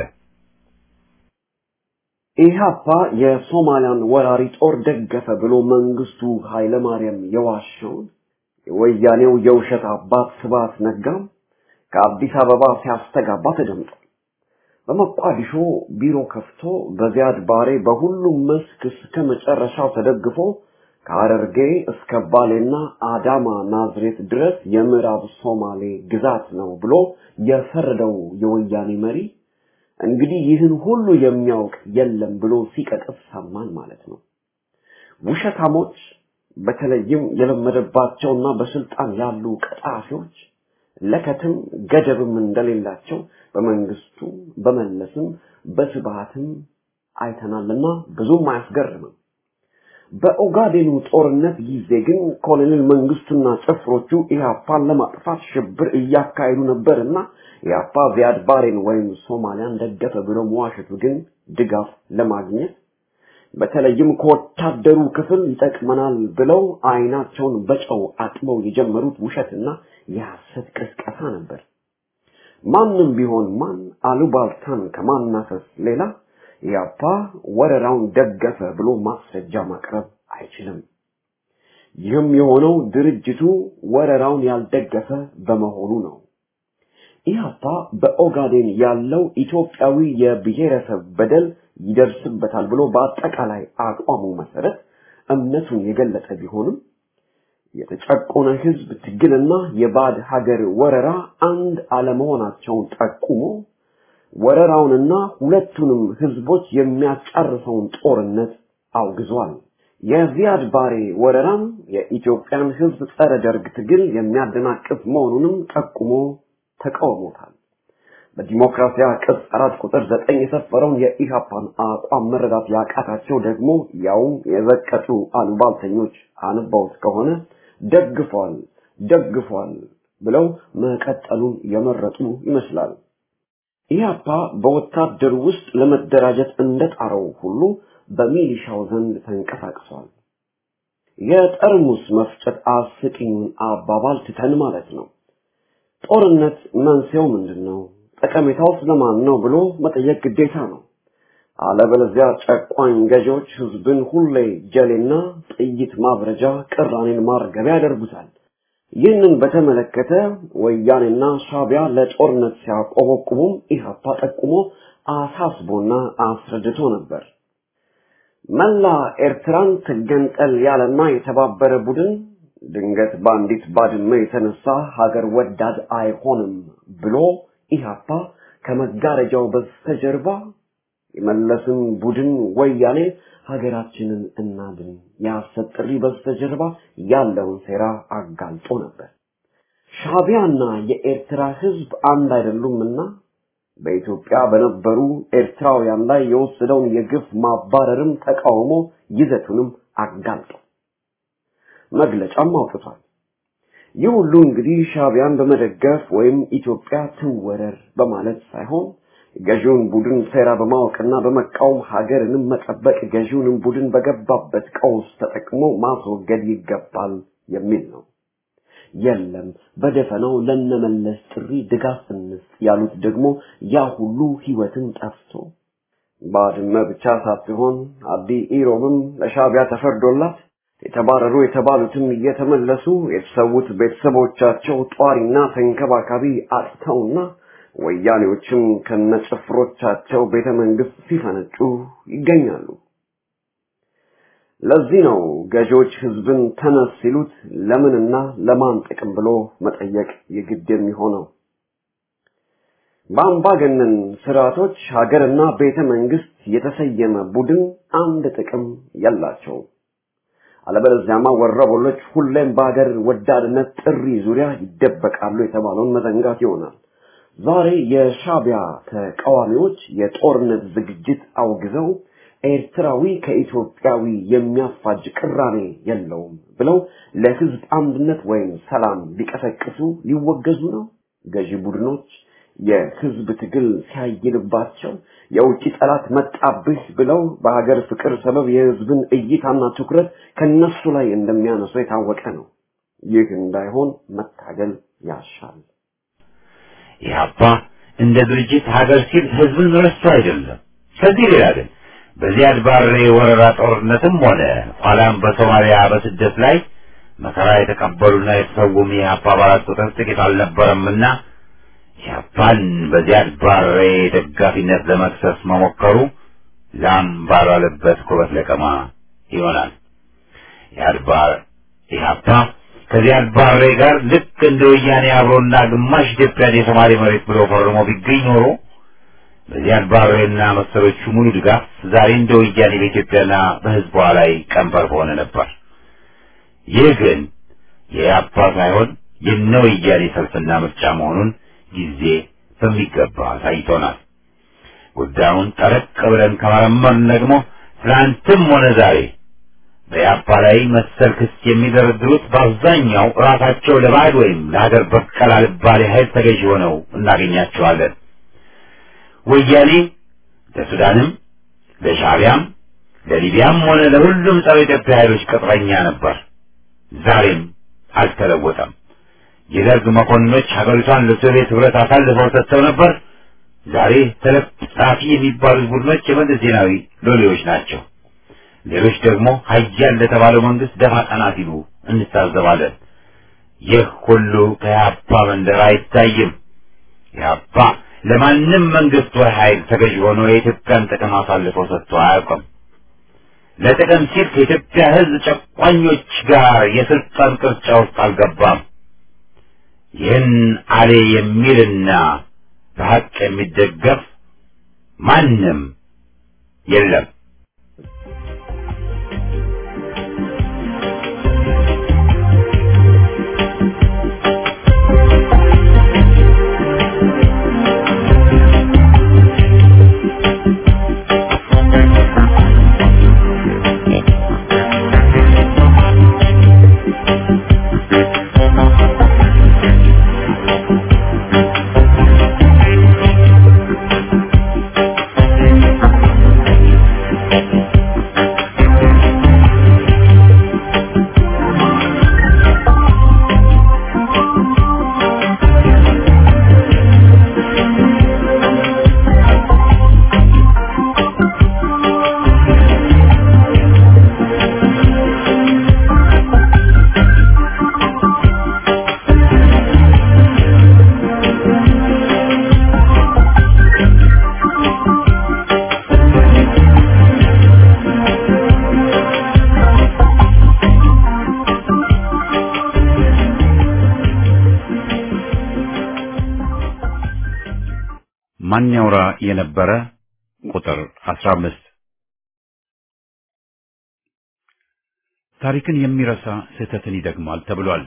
ኢህአፓ የሶማሊያን ወራሪ ጦር ደገፈ ብሎ መንግስቱ ኃይለማርያም የዋሸውን የወያኔው የውሸት አባት ስብሐት ነጋም ከአዲስ አበባ ሲያስተጋባ ተደምጧል። በሞቃዲሾ ቢሮ ከፍቶ በዚያድ ባሬ በሁሉም መስክ እስከ መጨረሻው ተደግፎ ከሐረርጌ እስከ ባሌና አዳማ ናዝሬት ድረስ የምዕራብ ሶማሌ ግዛት ነው ብሎ የፈረደው የወያኔ መሪ እንግዲህ ይህን ሁሉ የሚያውቅ የለም ብሎ ሲቀጥፍ ሰማን ማለት ነው። ውሸታሞች በተለይም የለመደባቸውና በስልጣን ያሉ ቀጣፊዎች ለከትም ገደብም እንደሌላቸው በመንግስቱ በመለስም በስብሃትም አይተናልና ብዙም አያስገርምም። በኦጋዴኑ ጦርነት ጊዜ ግን ኮሎኔል መንግስቱና ጭፍሮቹ ኢህአፓን ለማጥፋት ሽብር እያካሄዱ ነበርና ኢህአፓ ዚያድ ባሬን ወይም ሶማሊያን ደገፈ ብሎ መዋሸቱ ግን ድጋፍ ለማግኘት በተለይም ከወታደሩ ክፍል ይጠቅመናል ብለው አይናቸውን በጨው አጥበው የጀመሩት ውሸትና የሐሰት ቅስቀሳ ነበር። ማንም ቢሆን ማን አሉባልታን ከማናፈስ ሌላ ኢህአፓ ወረራውን ደገፈ ብሎ ማስረጃ ማቅረብ አይችልም። ይህም የሆነው ድርጅቱ ወረራውን ያልደገፈ በመሆኑ ነው። ኢህአፓ በኦጋዴን ያለው ኢትዮጵያዊ የብሔረሰብ በደል ይደርስበታል ብሎ በአጠቃላይ አቋሙ መሰረት እምነቱን የገለጸ ቢሆንም የተጨቆነ ህዝብ ትግልና የባዕድ ሀገር ወረራ አንድ አለመሆናቸውን ጠቁሞ ወረራውንና ሁለቱንም ህዝቦች የሚያጫርሰውን ጦርነት አውግዟል። የዚያድ ባሬ ወረራም የኢትዮጵያን ህዝብ ጸረ ደርግ ትግል የሚያደናቅፍ መሆኑንም ጠቁሞ ተቃውሞታል። በዲሞክራሲያ ቅጽ አራት ቁጥር ዘጠኝ የሰፈረውን የኢሃፓን አቋም መረዳት ያቃታቸው ደግሞ ያውም የዘቀጡ አሉባልተኞች አንባውት ከሆነ ደግፏል ደግፏል ብለው መቀጠሉን የመረጡ ይመስላል። ኢህአፓ በወታደሩ ውስጥ ለመደራጀት እንደጣረው ሁሉ በሚሊሻው ዘንድ ተንቀሳቅሷል። የጠርሙስ መፍጨት አስቂኙን አባባል ትተን ማለት ነው። ጦርነት መንስኤው ምንድን ነው? ጠቀሜታው ስለማን ነው ብሎ መጠየቅ ግዴታ ነው። አለበለዚያ ጨቋኝ ገዢዎች ህዝብን ሁሌ ጀሌና ጥይት ማብረጃ፣ ቅራኔን ማርገቢያ ያደርጉታል። ይህንን በተመለከተ ወያኔና ሻቢያ ለጦርነት ሲያቆበቁቡም ኢህአፓ ጠቁሞ አሳስቦና አስረድቶ ነበር። መላ ኤርትራን ትገንጠል ያለና የተባበረ ቡድን ድንገት በአንዲት ባድመ የተነሳ ሀገር ወዳድ አይሆንም ብሎ ኢህአፓ ከመጋረጃው በስተጀርባ የመለስን ቡድን ወያኔ ሀገራችንን እናድን የሐሰት ጥሪ በስተጀርባ ያለውን ሴራ አጋልጦ ነበር። ሻቢያና የኤርትራ ህዝብ አንድ አይደሉምና በኢትዮጵያ በነበሩ ኤርትራውያን ላይ የወሰደውን የግፍ ማባረርም ተቃውሞ ይዘቱንም አጋልጦ መግለጫም አውጥቷል። ይህ ሁሉ እንግዲህ ሻቢያን በመደገፍ ወይም ኢትዮጵያ ትወረር በማለት ሳይሆን ገዢውን ቡድን ሴራ በማወቅና በመቃወም ሀገርንም መጠበቅ ገዢውንም ቡድን በገባበት ቀውስ ተጠቅሞ ማስወገድ ይገባል የሚል ነው። የለም በደፈናው ለነመለስ ጥሪ ድጋፍ እንስጥ ያሉት ደግሞ ያ ሁሉ ህይወትን ጠፍቶ ባድመ ብቻ ሳትሆን አዲ ኢሮብም ለሻቢያ ተፈርዶላት የተባረሩ የተባሉትም እየተመለሱ የተሰዉት ቤተሰቦቻቸው ጧሪና ተንከባካቢ አጥተውና ወያኔዎችም ከነጭፍሮቻቸው ቤተ መንግስት ሲፈነጩ ይገኛሉ። ለዚህ ነው ገዢዎች ህዝብን ተነስ ሲሉት ለምንና ለማን ጥቅም ብሎ መጠየቅ የግድ የሚሆነው። በአምባገነን ስርዓቶች ሀገርና ቤተ መንግስት የተሰየመ ቡድን አንድ ጥቅም የላቸው። አለበለዚያማ ወረበሎች ሁሌም በሀገር ወዳድነት ጥሪ ዙሪያ ይደበቃሉ የተባለውን መዘንጋት ይሆናል። ዛሬ የሻቢያ ተቃዋሚዎች የጦርነት ዝግጅት አውግዘው ኤርትራዊ ከኢትዮጵያዊ የሚያፋጅ ቅራኔ የለውም ብለው ለህዝብ አንድነት ወይም ሰላም ሊቀሰቅሱ ሊወገዙ ነው። ገዢ ቡድኖች የህዝብ ትግል ሲያይልባቸው የውጭ ጠላት መጣብህ ብለው በሀገር ፍቅር ሰበብ የህዝብን እይታና ትኩረት ከነሱ ላይ እንደሚያነሱ የታወቀ ነው። ይህ እንዳይሆን መታገል ያሻል። ኢህአፓ እንደ ድርጅት ሀገር ሲል ህዝብን ረስቶ አይደለም። ከዚህ ሌላ ግን በዚያድ ባሬ ወረራ ጦርነትም ሆነ ኋላም በሶማሊያ በስደት ላይ መከራ የተቀበሉና የተሰውም የኢህአፓ አባላት ቁጥር ጥቂት አልነበረምና ኢህአፓን በዚያድ ባሬ ደጋፊነት ለመክሰስ መሞከሩ ላም ባልዋለበት ኩበት ለቀማ ይሆናል። ኢህአድባር ኢህአፓ ከዚያድ ባሬ ጋር ልክ እንደ ወያኔ አብሮና ግማሽ ኢትዮጵያን የሶማሌ መሬት ብሎ ፈርሞ ቢገኝ ኖሮ በዚያድ ባሬና መሰሎቹ ሙሉ ድጋፍ ዛሬ እንደ ወያኔ በኢትዮጵያና በሕዝቧ ላይ ቀንበር በሆነ ነበር። ይህ ግን የአፓ ሳይሆን የነ ወያኔ ሰልፍና ምርጫ መሆኑን ጊዜ በሚገባ አሳይቶናል። ጉዳዩን ጠረቅ ብለን ከመረመርን ደግሞ ትናንትም ሆነ ዛሬ በያፓ ላይ መሰል ክስ የሚደረድሩት በአብዛኛው ራሳቸው ለባዕድ ወይም ለሀገር በቀል አልባሌ ኃይል ተገዥ ሆነው እናገኛቸዋለን። ወያኔ ለሱዳንም፣ ለሻዕቢያም፣ ለሊቢያም ሆነ ለሁሉም ጸረ ኢትዮጵያ ኃይሎች ቅጥረኛ ነበር። ዛሬም አልተለወጠም። የደርግ መኮንኖች ሀገሪቷን ለሶቪየት ህብረት አሳልፈው ሰጥተው ነበር። ዛሬ ተለጣፊ የሚባሉት ቡድኖች የመለስ ዜናዊ ሎሌዎች ናቸው። ሌሎች ደግሞ ሀያል ለተባለው መንግስት ደፋ ቀና ሲሉ እንታዘባለን። ይህ ሁሉ ከኢህአፓ መንደር አይታይም። ኢህአፓ ለማንም መንግስት ወይ ኃይል ተገዥ ሆኖ የኢትዮጵያን ጥቅም አሳልፎ ሰጥቶ አያውቅም። ለጥቅም ሲል ከኢትዮጵያ ህዝብ ጨቋኞች ጋር የስልጣን ቅርጫ ውስጥ አልገባም። ይህን አሌ የሚልና በሀቅ የሚደገፍ ማንም የለም። ማን ያውራ የነበረ ቁጥር 15 ታሪክን የሚረሳ ስህተትን ይደግማል ተብሏል።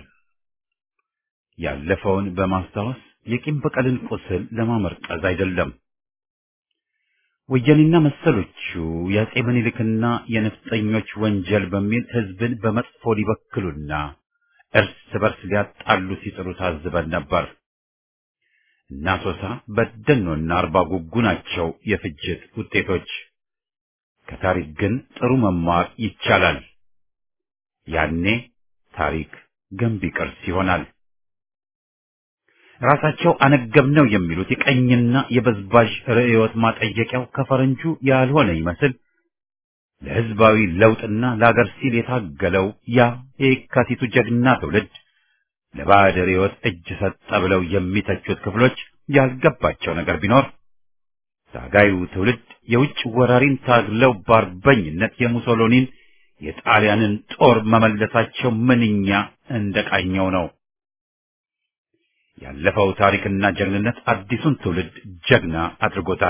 ያለፈውን በማስታወስ የቂም በቀልን ቁስል ለማመርቀዝ አይደለም። ወያኔና መሰሎቹ የአጼ ምኒልክና የነፍጠኞች ወንጀል በሚል ህዝብን በመጥፎ ሊበክሉና እርስ በርስ ሊያጣሉ ሲጥሩ ታዝበን ነበር። እና ሶሳ በደኖና አርባ ጉጉ ናቸው የፍጅት ውጤቶች። ከታሪክ ግን ጥሩ መማር ይቻላል። ያኔ ታሪክ ገንቢ ቅርስ ይሆናል። ራሳቸው አነገብነው የሚሉት የቀኝና የበዝባዥ ርዕዮት ማጠየቂያው ከፈረንጁ ያልሆነ ይመስል ለህዝባዊ ለውጥና ለአገር ሲል የታገለው ያ የካቲቱ ጀግና ትውልድ ለባዕድ ርዕዮት እጅ ሰጠ ብለው የሚተቹት ክፍሎች ያልገባቸው ነገር ቢኖር ታጋዩ ትውልድ የውጭ ወራሪን ታግለው በአርበኝነት የሙሶሎኒን የጣሊያንን ጦር መመለሳቸው ምንኛ እንደቃኘው ነው። ያለፈው ታሪክና ጀግንነት አዲሱን ትውልድ ጀግና አድርጎታል።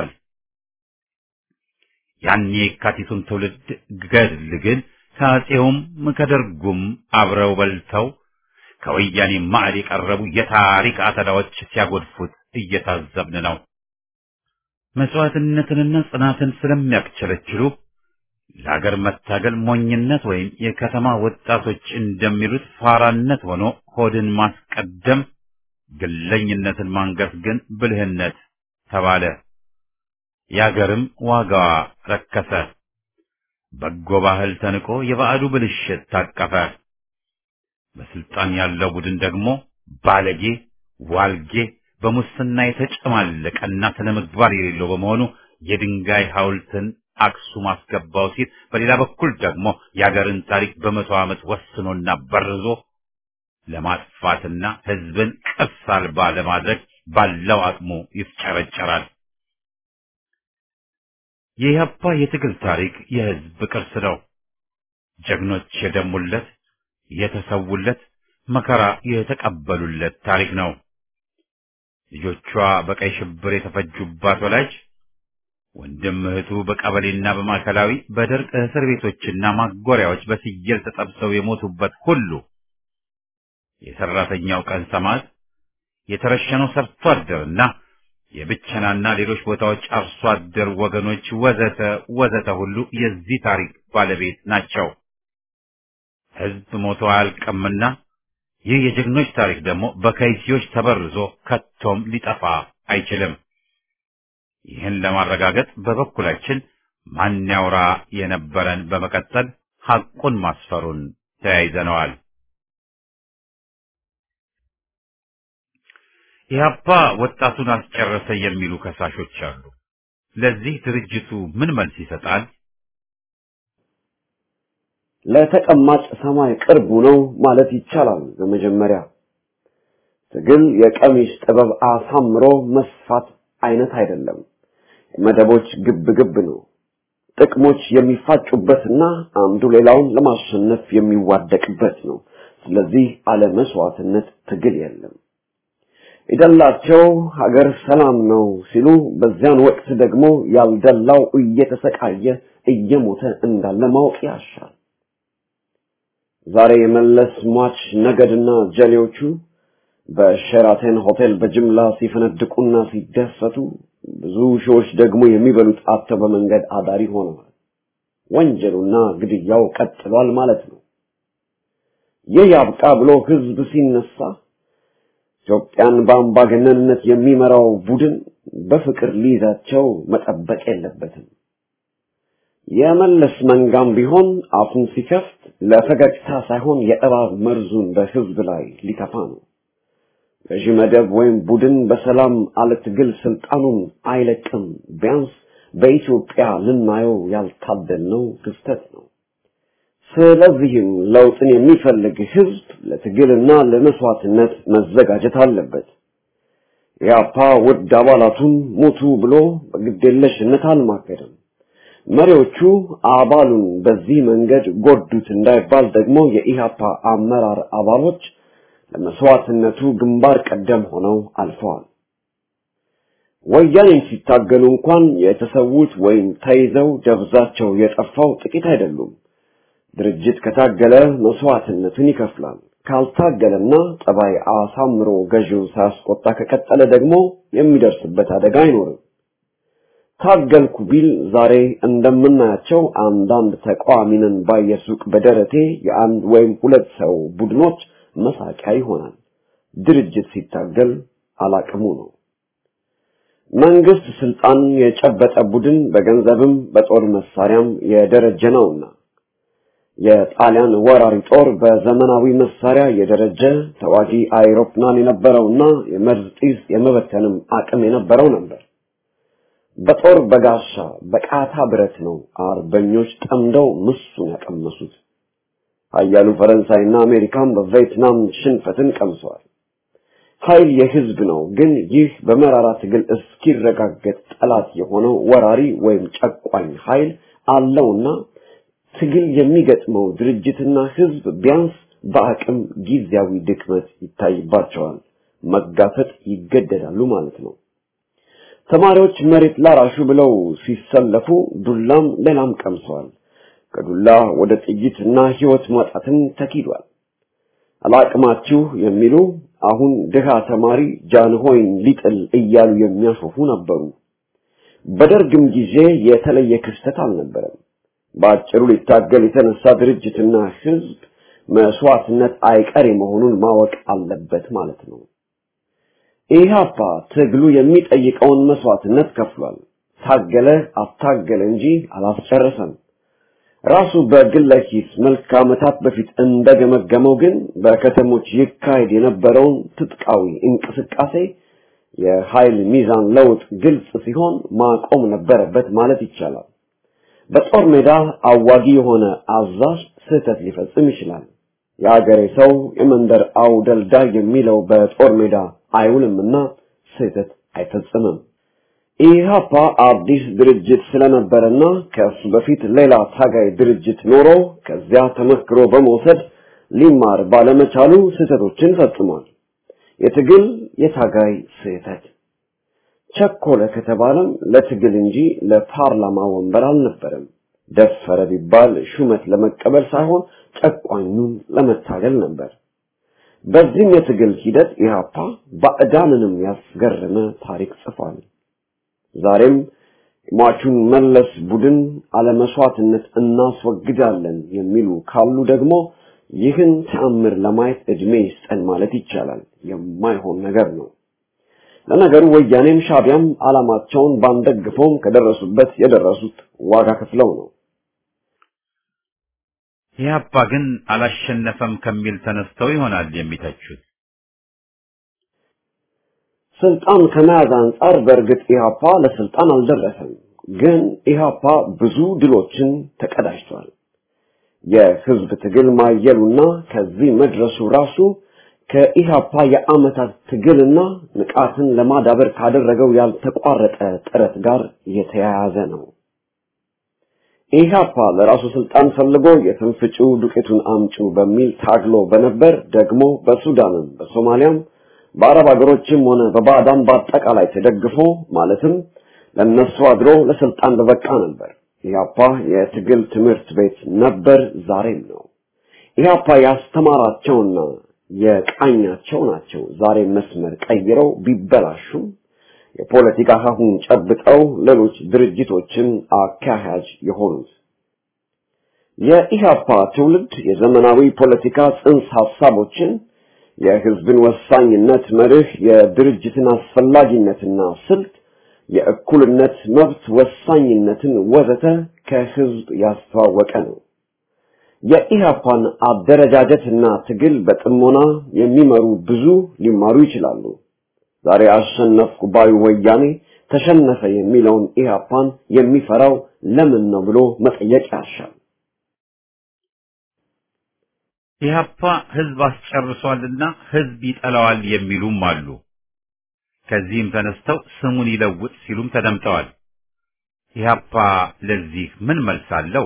ያን የካቲቱን ትውልድ ገድል ግን ከአፄውም ከደርጉም አብረው በልተው ከወያኔ ማዕድ የቀረቡ የታሪክ አተላዎች ሲያጎድፉት እየታዘብን ነው። መስዋዕትነትንና ጽናትን ስለሚያክቸለችሉ ለሀገር መታገል ሞኝነት ወይም የከተማ ወጣቶች እንደሚሉት ፋራነት ሆኖ ሆድን ማስቀደም፣ ግለኝነትን ማንገስ ግን ብልህነት ተባለ። የአገርም ዋጋዋ ረከሰ። በጎ ባህል ተንቆ የባዕዱ ብልሽት ታቀፈ። በስልጣን ያለው ቡድን ደግሞ ባለጌ፣ ዋልጌ፣ በሙስና የተጨማለቀና ስነ ምግባር የሌለው በመሆኑ የድንጋይ ሐውልትን አክሱም አስገባው ሲል፣ በሌላ በኩል ደግሞ የአገርን ታሪክ በመቶ ዓመት ወስኖና በርዞ ለማጥፋትና ሕዝብን ቅርስ አልባ ለማድረግ ባለው አቅሙ ይፍጨረጨራል። የኢህአፓ የትግል ታሪክ የሕዝብ ቅርስ ነው። ጀግኖች የደሙለት የተሰውለት መከራ የተቀበሉለት ታሪክ ነው። ልጆቿ በቀይ ሽብር የተፈጁባት ወላጅ ወንድም እህቱ በቀበሌና በማዕከላዊ በደርቅ እስር ቤቶችና ማጎሪያዎች በስየል ተጠብሰው የሞቱበት ሁሉ የሰራተኛው ቀን ሰማዕት የተረሸነው ሰርቶ አደርና የብቸናና ሌሎች ቦታዎች አርሶ አደር ወገኖች ወዘተ ወዘተ ሁሉ የዚህ ታሪክ ባለቤት ናቸው። ሕዝብ ሞቶ አያልቅምና ይህ የጀግኖች ታሪክ ደግሞ በከይሲዎች ተበርዞ ከቶም ሊጠፋ አይችልም። ይህን ለማረጋገጥ በበኩላችን ማን ያውራ የነበረን በመቀጠል ሐቁን ማስፈሩን ተያይዘነዋል። ኢህአፓ ወጣቱን አስጨረሰ የሚሉ ከሳሾች አሉ። ለዚህ ድርጅቱ ምን መልስ ይሰጣል? ለተቀማጭ ሰማይ ቅርቡ ነው ማለት ይቻላል። በመጀመሪያ ትግል የቀሚስ ጥበብ አሳምሮ መስፋት አይነት አይደለም። መደቦች ግብ ግብ ነው። ጥቅሞች የሚፋጩበትና አንዱ ሌላውን ለማሸነፍ የሚዋደቅበት ነው። ስለዚህ አለ መስዋዕትነት ትግል የለም። የደላቸው ሀገር ሰላም ነው ሲሉ በዚያን ወቅት ደግሞ ያልደላው እየተሰቃየ እየሞተ እንዳለ ማወቅ ያሻል። ዛሬ የመለስ ሟች ነገድና ጀሌዎቹ በሸራተን ሆቴል በጅምላ ሲፈነድቁና ሲደሰቱ ብዙ ሺዎች ደግሞ የሚበሉት አጥተው በመንገድ አዳሪ ሆነዋል። ወንጀሉና ግድያው ቀጥሏል ማለት ነው። ይህ ያብቃ ብሎ ህዝብ ሲነሳ ኢትዮጵያን በአምባገነንነት የሚመራው ቡድን በፍቅር ሊይዛቸው መጠበቅ የለበትም። የመለስ መንጋም ቢሆን አፉን ሲከፍት ለፈገግታ ሳይሆን የእባብ መርዙን በህዝብ ላይ ሊተፋ ነው። ገዢ መደብ ወይም ቡድን በሰላም አለ ትግል ስልጣኑን አይለቅም። ቢያንስ በኢትዮጵያ ልናየው ያልታደልነው ክስተት ነው። ስለዚህም ለውጥን የሚፈልግ ህዝብ ለትግልና ለመስዋዕትነት መዘጋጀት አለበት። ኢህአፓ ውድ አባላቱን ሙቱ ብሎ በግዴለሽነት አልማገደም። መሪዎቹ አባሉን በዚህ መንገድ ጎዱት እንዳይባል ደግሞ የኢህአፓ አመራር አባሎች ለመስዋዕትነቱ ግንባር ቀደም ሆነው አልፈዋል። ወያኔን ሲታገሉ እንኳን የተሰዉት ወይም ተይዘው ደብዛቸው የጠፋው ጥቂት አይደሉም። ድርጅት ከታገለ መስዋዕትነትን ይከፍላል። ካልታገለና ጠባይ አሳምሮ ገዢው ሳያስቆጣ ከቀጠለ ደግሞ የሚደርስበት አደጋ አይኖርም። ታገልኩ ቢል ዛሬ እንደምናያቸው አንዳንድ ተቃዋሚንን ባየሱቅ በደረቴ የአንድ ወይም ሁለት ሰው ቡድኖች መሳቂያ ይሆናል። ድርጅት ሲታገል አላቅሙ ነው። መንግስት ስልጣን የጨበጠ ቡድን በገንዘብም በጦር መሳሪያም የደረጀ ነውና የጣሊያን ወራሪ ጦር በዘመናዊ መሳሪያ የደረጀ ተዋጊ አይሮፕላን የነበረውና የመርዝ ጢስ የመበተንም አቅም የነበረው ነበር። በጦር በጋሻ በቃታ ብረት ነው አርበኞች ጠምደው ምሱን ያቀመሱት። ኃያሉ ፈረንሳይና አሜሪካን በቪየትናም ሽንፈትን ቀምሰዋል። ኃይል የህዝብ ነው። ግን ይህ በመራራ ትግል እስኪረጋገጥ ጠላት የሆነው ወራሪ ወይም ጨቋኝ ኃይል አለውና ትግል የሚገጥመው ድርጅትና ህዝብ ቢያንስ በአቅም ጊዜያዊ ድክመት ይታይባቸዋል፣ መጋፈጥ ይገደዳሉ ማለት ነው። ተማሪዎች መሬት ላራሹ ብለው ሲሰለፉ ዱላም ሌላም ቀምሰዋል። ከዱላ ወደ ጥይትና ህይወት ማጣትን ተኪዷል። አላቅማችሁ የሚሉ አሁን ድሃ ተማሪ ጃንሆይን ሊጥል እያሉ የሚያሾፉ ነበሩ። በደርግም ጊዜ የተለየ ክስተት አልነበረም። በአጭሩ ሊታገል የተነሳ ድርጅትና ህዝብ መስዋዕትነት አይቀሬ መሆኑን ማወቅ አለበት ማለት ነው። ኢህአፓ ትግሉ የሚጠይቀውን መስዋዕትነት ከፍሏል። ታገለ አታገለ እንጂ አላስጨረሰም። ራሱ በግለ ኪስ መልክ ዓመታት በፊት እንደገመገመው ግን በከተሞች ይካሄድ የነበረውን ትጥቃዊ እንቅስቃሴ የኃይል ሚዛን ለውጥ ግልጽ ሲሆን ማቆም ነበረበት ማለት ይቻላል። በጦር ሜዳ አዋጊ የሆነ አዛዥ ስህተት ሊፈጽም ይችላል። የአገሬ ሰው የመንደር አውደልዳይ የሚለው በጦር ሜዳ አይውልምና ስህተት አይፈጽምም። ኢህአፓ አዲስ ድርጅት ስለነበረና ከእሱ በፊት ሌላ ታጋይ ድርጅት ኖሮ ከዚያ ተመክሮ በመውሰድ ሊማር ባለመቻሉ ስህተቶችን ፈጽሟል። የትግል የታጋይ ስህተት ቸኮለ ከተባለም ለትግል እንጂ ለፓርላማ ወንበር አልነበረም። ደፈረ ቢባል ሹመት ለመቀበል ሳይሆን ጨቋኙን ለመታገል ነበር። በዚህም የትግል ሂደት ኢህአፓ ባዕዳንንም ያስገረመ ታሪክ ጽፏል። ዛሬም ሟቹን መለስ ቡድን አለመስዋዕትነት እናስወግዳለን የሚሉ ካሉ ደግሞ ይህን ተአምር ለማየት እድሜ ይስጠን ማለት ይቻላል። የማይሆን ነገር ነው። ለነገሩ ወያኔም ሻቢያም ዓላማቸውን ባንደግፈውም ከደረሱበት የደረሱት ዋጋ ከፍለው ነው። ኢህአፓ ግን አላሸነፈም ከሚል ተነስተው ይሆናል የሚተቹት። ስልጣን ከመያዝ አንጻር በእርግጥ ኢህአፓ ለስልጣን አልደረሰም። ግን ኢህአፓ ብዙ ድሎችን ተቀዳጅቷል። የህዝብ ትግል ማየሉና ከዚህ መድረሱ ራሱ ከኢህአፓ የአመታት ትግልና ንቃትን ለማዳበር ካደረገው ያልተቋረጠ ጥረት ጋር የተያያዘ ነው። ኢህአፓ ለራሱ ስልጣን ፈልጎ የትንፍጩ ዱቄቱን አምጩ በሚል ታግሎ በነበር ደግሞ በሱዳንም በሶማሊያም በአረብ ሀገሮችም ሆነ በባዕዳን በአጠቃላይ ተደግፎ ማለትም ለነሱ አድሮ ለስልጣን በበቃ ነበር። ኢህአፓ የትግል ትምህርት ቤት ነበር፣ ዛሬም ነው። ኢህአፓ ያስተማራቸውና የቃኛቸው ናቸው ዛሬ መስመር ቀይረው ቢበላሹም የፖለቲካ ሀሁን ጨብጠው ሌሎች ድርጅቶችን አካሄጅ የሆኑት። የኢህአፓ ትውልድ የዘመናዊ ፖለቲካ ጽንሰ ሀሳቦችን የህዝብን ወሳኝነት መርህ፣ የድርጅትን አስፈላጊነትና ስልት፣ የእኩልነት መብት ወሳኝነትን ወዘተ ከህዝብ ያስተዋወቀ ነው። የኢህአፓን አደረጃጀትና ትግል በጥሞና የሚመሩ ብዙ ሊማሩ ይችላሉ። ዛሬ አሸነፍኩ ባዩ ወያኔ ተሸነፈ የሚለውን ኢህአፓን የሚፈራው ለምን ነው ብሎ መጠየቅ ያሻል። ኢህአፓ ህዝብ አስጨርሷልና ህዝብ ይጠላዋል የሚሉም አሉ። ከዚህም ተነስተው ስሙን ይለውጥ ሲሉም ተደምጠዋል። ኢህአፓ ለዚህ ምን መልስ አለው?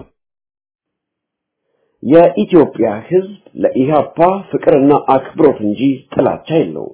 የኢትዮጵያ ህዝብ ለኢህአፓ ፍቅርና አክብሮት እንጂ ጥላቻ የለውም።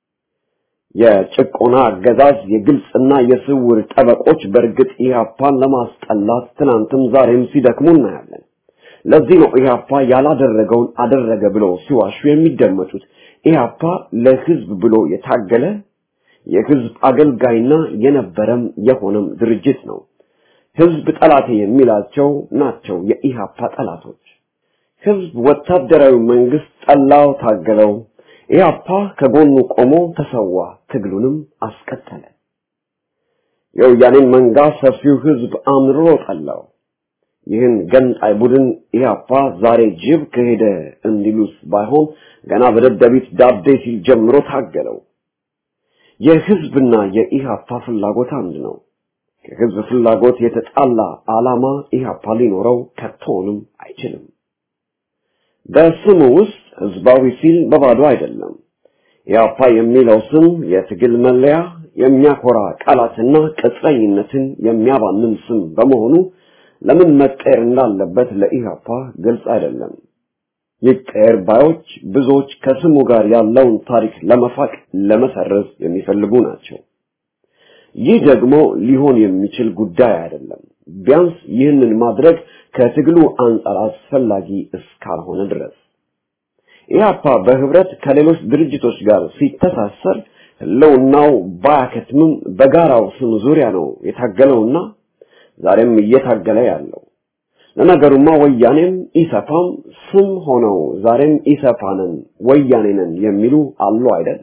የጭቆና አገዛዝ የግልጽና የስውር ጠበቆች በእርግጥ ኢህአፓን ለማስጠላት ትናንትም ዛሬም ሲደክሙ እናያለን። ለዚህ ነው ኢህአፓ ያላደረገውን አደረገ ብለው ሲዋሹ የሚደመጡት። ኢህአፓ ለህዝብ ብሎ የታገለ የህዝብ አገልጋይና የነበረም የሆነም ድርጅት ነው። ህዝብ ጠላቴ የሚላቸው ናቸው የኢህአፓ ጠላቶች። ህዝብ ወታደራዊ መንግስት ጠላው፣ ታገለው። ኢህአፓ ከጎኑ ቆሞ ተሰዋ፣ ትግሉንም አስቀጠለ። የወያኔን መንጋ ሰፊው ህዝብ አምርሮ ጠላው። ይህን ገንጣይ ቡድን ኢህአፓ ዛሬ ጅብ ከሄደ እንዲሉስ ባይሆን ገና በደደቢት ዳቤ ሲል ጀምሮ ታገለው። የህዝብና የኢህአፓ ፍላጎት አንድ ነው። ከህዝብ ፍላጎት የተጣላ ዓላማ ኢህአፓ ሊኖረው ከቶንም አይችልም። በስሙ ውስጥ ህዝባዊ ሲል በባዶ አይደለም። ኢህአፓ የሚለው ስም የትግል መለያ፣ የሚያኮራ ቃላትና ቅጥረኝነትን የሚያባንን ስም በመሆኑ ለምን መቀየር እንዳለበት ለኢህአፓ ግልጽ አይደለም። ይቀየር ባዮች ብዙዎች ከስሙ ጋር ያለውን ታሪክ ለመፋቅ ለመሰረዝ የሚፈልጉ ናቸው። ይህ ደግሞ ሊሆን የሚችል ጉዳይ አይደለም። ቢያንስ ይህንን ማድረግ ከትግሉ አንጻር አስፈላጊ እስካልሆነ ድረስ ኢህአፓ በህብረት ከሌሎች ድርጅቶች ጋር ሲተሳሰር ህልውናው ባያከትምም በጋራው ስም ዙሪያ ነው የታገለውና ዛሬም እየታገለ ያለው። ለነገሩማ ወያኔም ኢሰፓም ስም ሆነው ዛሬም ኢሰፓንን ወያኔንን የሚሉ አሉ አይደል?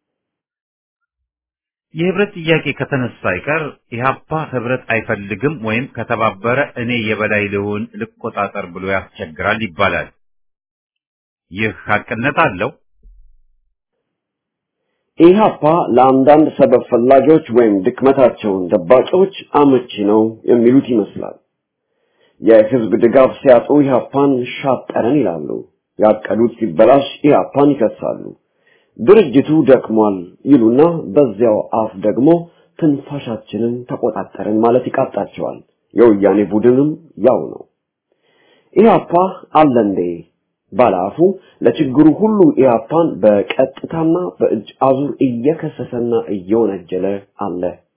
የህብረት ጥያቄ ከተነሳ አይቀር ኢህአፓ ህብረት አይፈልግም ወይም ከተባበረ እኔ የበላይ ልሁን ልቆጣጠር ብሎ ያስቸግራል ይባላል። ይህ ሀቅነት አለው? ኢህአፓ ለአንዳንድ ሰበብ ፈላጊዎች ወይም ድክመታቸውን ደባቂዎች አመቺ ነው የሚሉት ይመስላል። የህዝብ ድጋፍ ሲያጡ ኢህአፓን ሻጠረን ይላሉ። ያቀዱት ሲበላሽ ኢህአፓን ይከሳሉ። ድርጅቱ ደክሟል ይሉና በዚያው አፍ ደግሞ ትንፋሻችንን ተቆጣጠርን ማለት ይቃጣቸዋል። የወያኔ ቡድንም ያው ነው። ኢህአፓ አለ እንዴ ባለአፉ ለችግሩ ሁሉ ኢህአፓን በቀጥታና በእጅ አዙር እየከሰሰና እየወነጀለ አለ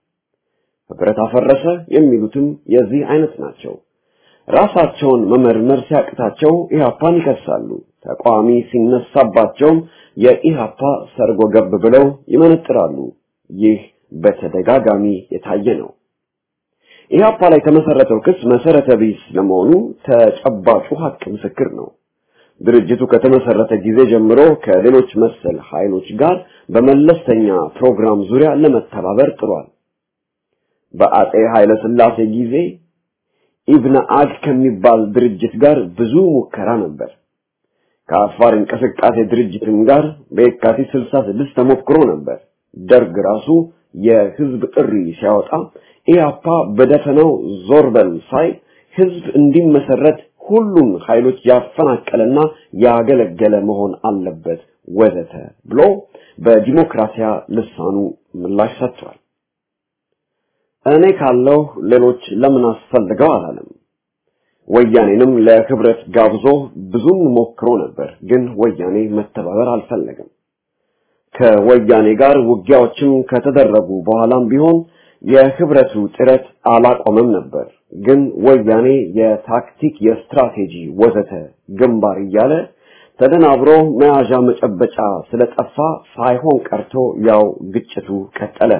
ህብረት አፈረሰ የሚሉትም የዚህ አይነት ናቸው። ራሳቸውን መመርመር ሲያቅታቸው ኢህአፓን ይከሳሉ። ተቃዋሚ ሲነሳባቸውም የኢህአፓ ሰርጎ ገብ ብለው ይመነጥራሉ። ይህ በተደጋጋሚ የታየ ነው። ኢህአፓ ላይ የተመሰረተው ክስ መሰረተ ቢስ ለመሆኑ ተጨባጩ ሀቅ ምስክር ነው። ድርጅቱ ከተመሰረተ ጊዜ ጀምሮ ከሌሎች መሰል ኃይሎች ጋር በመለስተኛ ፕሮግራም ዙሪያ ለመተባበር ጥሯል። በአጼ ኃይለ ሥላሴ ጊዜ ኢብነ አግ ከሚባል ድርጅት ጋር ብዙ ሙከራ ነበር። ከአፋር እንቅስቃሴ ድርጅትም ጋር በየካቲት 66 ተሞክሮ ነበር። ደርግ ራሱ የህዝብ ጥሪ ሲያወጣ ኢያፓ በደፈናው ዞር በል ሳይ ህዝብ እንዲመሰረት ሁሉም ኃይሎች ያፈናቀለና ያገለገለ መሆን አለበት ወዘተ ብሎ በዲሞክራሲያ ልሳኑ ምላሽ ሰጥቷል። እኔ ካለው ሌሎች ለምን አስፈልገው አላለም። ወያኔንም ለህብረት ጋብዞ ብዙም ሞክሮ ነበር፣ ግን ወያኔ መተባበር አልፈለገም። ከወያኔ ጋር ውጊያዎችም ከተደረጉ በኋላም ቢሆን የህብረቱ ጥረት አላቆመም ነበር። ግን ወያኔ የታክቲክ፣ የስትራቴጂ ወዘተ ግንባር እያለ ተደናብሮ መያዣ መጨበጫ ስለጠፋ ሳይሆን ቀርቶ ያው ግጭቱ ቀጠለ።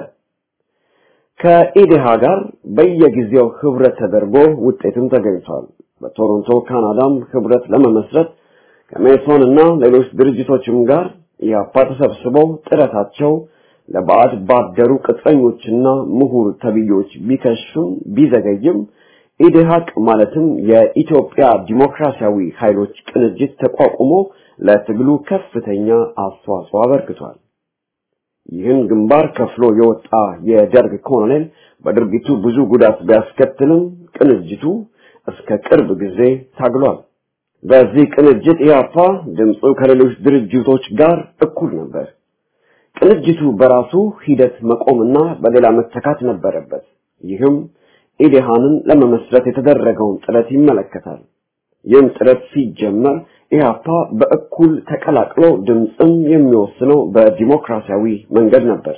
ከኢዴሃ ጋር በየጊዜው ህብረት ተደርጎ ውጤትም ተገኝቷል። በቶሮንቶ ካናዳም ህብረት ለመመስረት ከሜሶን እና ሌሎች ድርጅቶችም ጋር ኢያፓ ተሰብስበው ጥረታቸው ለባዕድ ባደሩ ቅጥረኞችና ምሁር ተብዮች ቢከሽም ቢዘገይም ኢዴሃቅ ማለትም የኢትዮጵያ ዲሞክራሲያዊ ኃይሎች ቅንጅት ተቋቁሞ ለትግሉ ከፍተኛ አስተዋጽኦ አበርክቷል። ይህን ግንባር ከፍሎ የወጣ የደርግ ኮሎኔል በድርጊቱ ብዙ ጉዳት ቢያስከትልም ቅንጅቱ እስከ ቅርብ ጊዜ ታግሏል። በዚህ ቅንጅት ኢያፓ ድምፁ ከሌሎች ድርጅቶች ጋር እኩል ነበር። ቅንጅቱ በራሱ ሂደት መቆምና በሌላ መተካት ነበረበት። ይህም ኢዴሃንን ለመመስረት የተደረገውን ጥረት ይመለከታል። ይህም ጥረት ሲጀመር ኢህአፓ በእኩል ተቀላቅሎ ድምፅም የሚወስነው በዲሞክራሲያዊ መንገድ ነበር።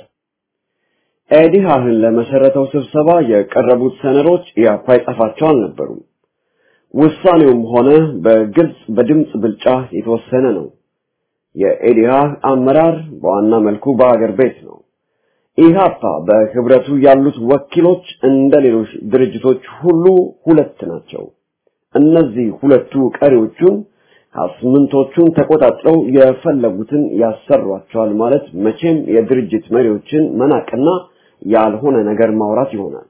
ኢዴሃንን ለመሰረተው ስብሰባ የቀረቡት ሰነዶች ኢህአፓ የጻፋቸው አልነበሩም። ውሳኔውም ሆነ በግልጽ በድምፅ ብልጫ የተወሰነ ነው። የኢዴሃ አመራር በዋና መልኩ በአገር ቤት ነው። ኢህአፓ በህብረቱ ያሉት ወኪሎች እንደ ሌሎች ድርጅቶች ሁሉ ሁለት ናቸው። እነዚህ ሁለቱ ቀሪዎቹን አስምንቶቹን ተቆጣጥረው የፈለጉትን ያሰሯቸዋል ማለት መቼም የድርጅት መሪዎችን መናቅና ያልሆነ ነገር ማውራት ይሆናል።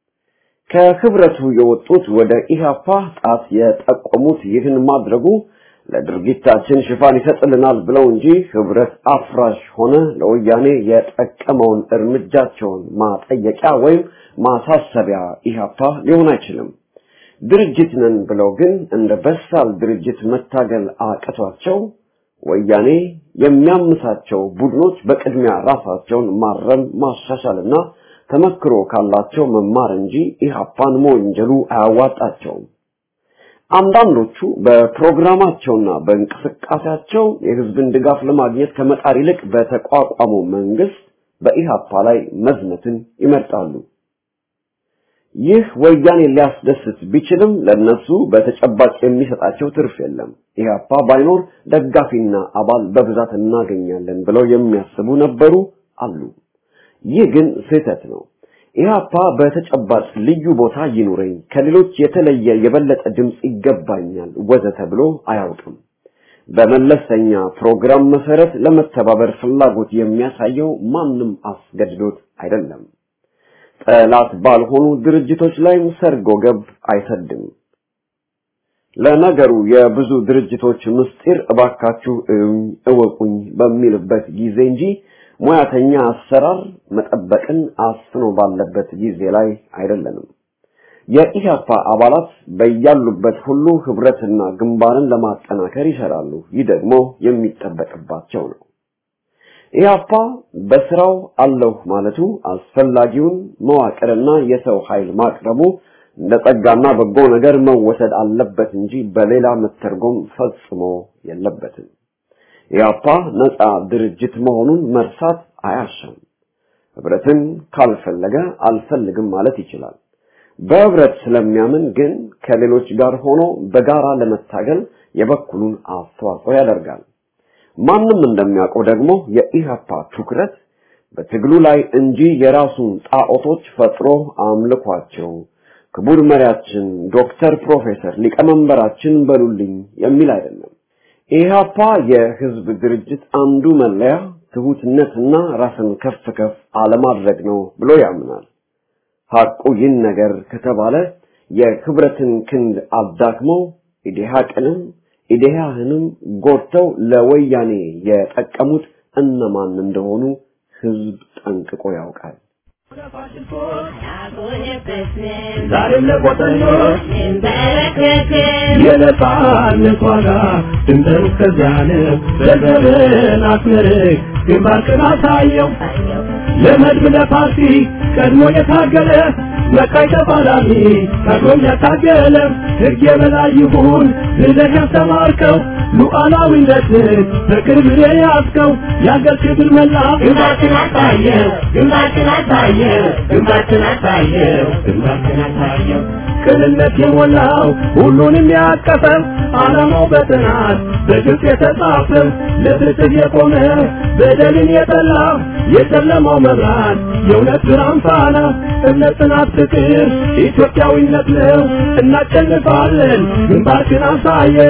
ከህብረቱ የወጡት ወደ ኢህአፓ ጣት የጠቆሙት ይህን ማድረጉ ለድርጊታችን ሽፋን ይሰጥልናል ብለው እንጂ ህብረት አፍራሽ ሆነ ለወያኔ የጠቀመውን እርምጃቸውን ማጠየቂያ ወይም ማሳሰቢያ ኢህአፓ ሊሆን አይችልም። ድርጅት ነን ብለው ግን እንደ በሳል ድርጅት መታገል አቅቷቸው ወያኔ የሚያምሳቸው ቡድኖች በቅድሚያ ራሳቸውን ማረም ማሻሻልና ተመክሮ ካላቸው መማር እንጂ ኢህአፓን መወንጀሉ አያዋጣቸውም። አንዳንዶቹ በፕሮግራማቸውና በእንቅስቃሴያቸው የህዝብን ድጋፍ ለማግኘት ከመጣር ይልቅ በተቋቋመው መንግስት በኢህአፓ ላይ መዝመትን ይመርጣሉ። ይህ ወያኔ ሊያስደስት ቢችልም ለነሱ በተጨባጭ የሚሰጣቸው ትርፍ የለም። ኢህአፓ ባይኖር ደጋፊና አባል በብዛት እናገኛለን ብለው የሚያስቡ ነበሩ አሉ። ይህ ግን ስህተት ነው። ኢህአፓ በተጨባጭ ልዩ ቦታ ይኑረኝ፣ ከሌሎች የተለየ የበለጠ ድምፅ ይገባኛል ወዘተ ብሎ አያውቅም። በመለስተኛ ፕሮግራም መሰረት ለመተባበር ፍላጎት የሚያሳየው ማንም አስገድዶት አይደለም። ጠላት ባልሆኑ ድርጅቶች ላይም ሰርጎ ገብ አይሰድም። ለነገሩ የብዙ ድርጅቶች ምስጢር እባካችሁ እዩኝ እወቁኝ በሚልበት ጊዜ እንጂ ሙያተኛ አሰራር መጠበቅን አስኖ ባለበት ጊዜ ላይ አይደለንም። የኢህአፓ አባላት በያሉበት ሁሉ ህብረትና ግንባርን ለማጠናከር ይሰራሉ። ይህ ደግሞ የሚጠበቅባቸው ነው። ኢህአፓ በስራው አለሁ ማለቱ አስፈላጊውን መዋቅርና የሰው ኃይል ማቅረቡ እንደ ጸጋና በጎ ነገር መወሰድ አለበት እንጂ በሌላ መተርጎም ፈጽሞ የለበትም። ኢህአፓ ነፃ ድርጅት መሆኑን መርሳት አያሻም። ህብረትን ካልፈለገ አልፈልግም ማለት ይችላል። በህብረት ስለሚያምን ግን ከሌሎች ጋር ሆኖ በጋራ ለመታገል የበኩሉን አስተዋጽኦ ያደርጋል። ማንም እንደሚያውቀው ደግሞ የኢህአፓ ትኩረት በትግሉ ላይ እንጂ የራሱን ጣዖቶች ፈጥሮ አምልኳቸው ክቡር መሪያችን ዶክተር ፕሮፌሰር ሊቀመንበራችን በሉልኝ የሚል አይደለም። ኢህአፓ የህዝብ ድርጅት አንዱ መለያ ትሁትነትና ራስን ከፍ ከፍ አለማድረግ ነው ብሎ ያምናል። ሐቁ ይህን ነገር ከተባለ የህብረትን ክንድ አዳክመው ኢዴሃቅንም ኢዴሃህንም ጎድተው ለወያኔ የጠቀሙት እነማን እንደሆኑ ህዝብ ጠንቅቆ ያውቃል። ዛሬም ለቆጠኞች የነጻነት ዋጋ ድንበር እስከዚያን በዘርን አስመርቅ ግንባርክን አሳየው ለመድብ ለፓርቲ ቀድሞ የታገለ መቃይ ተፋላሚ ቀድሞም ያታገለ ሕግ የበላይ ይሁን ብለህ ያስተማርከው ሉዓላዊነትን በቅርብ የያዝከው የአገር ክብር መላው ግንባርክን አሳየው ግንባርክን አሳየው ግንባርክን አሳየው ግንባርክን አሳየው ቅንነት የሞላው ሁሉንም ያቀፈው ዓላማው በጥናት በግልጽ የተጻፈው ለፍትህ የቆመ በደልን የጠላ የጨለማው መብራት የእውነት ብርሃን ፋና እምነት፣ ጽናት፣ ፍቅር ኢትዮጵያዊነት ነው። እናሸንፋለን። ግንባርክን አሳየው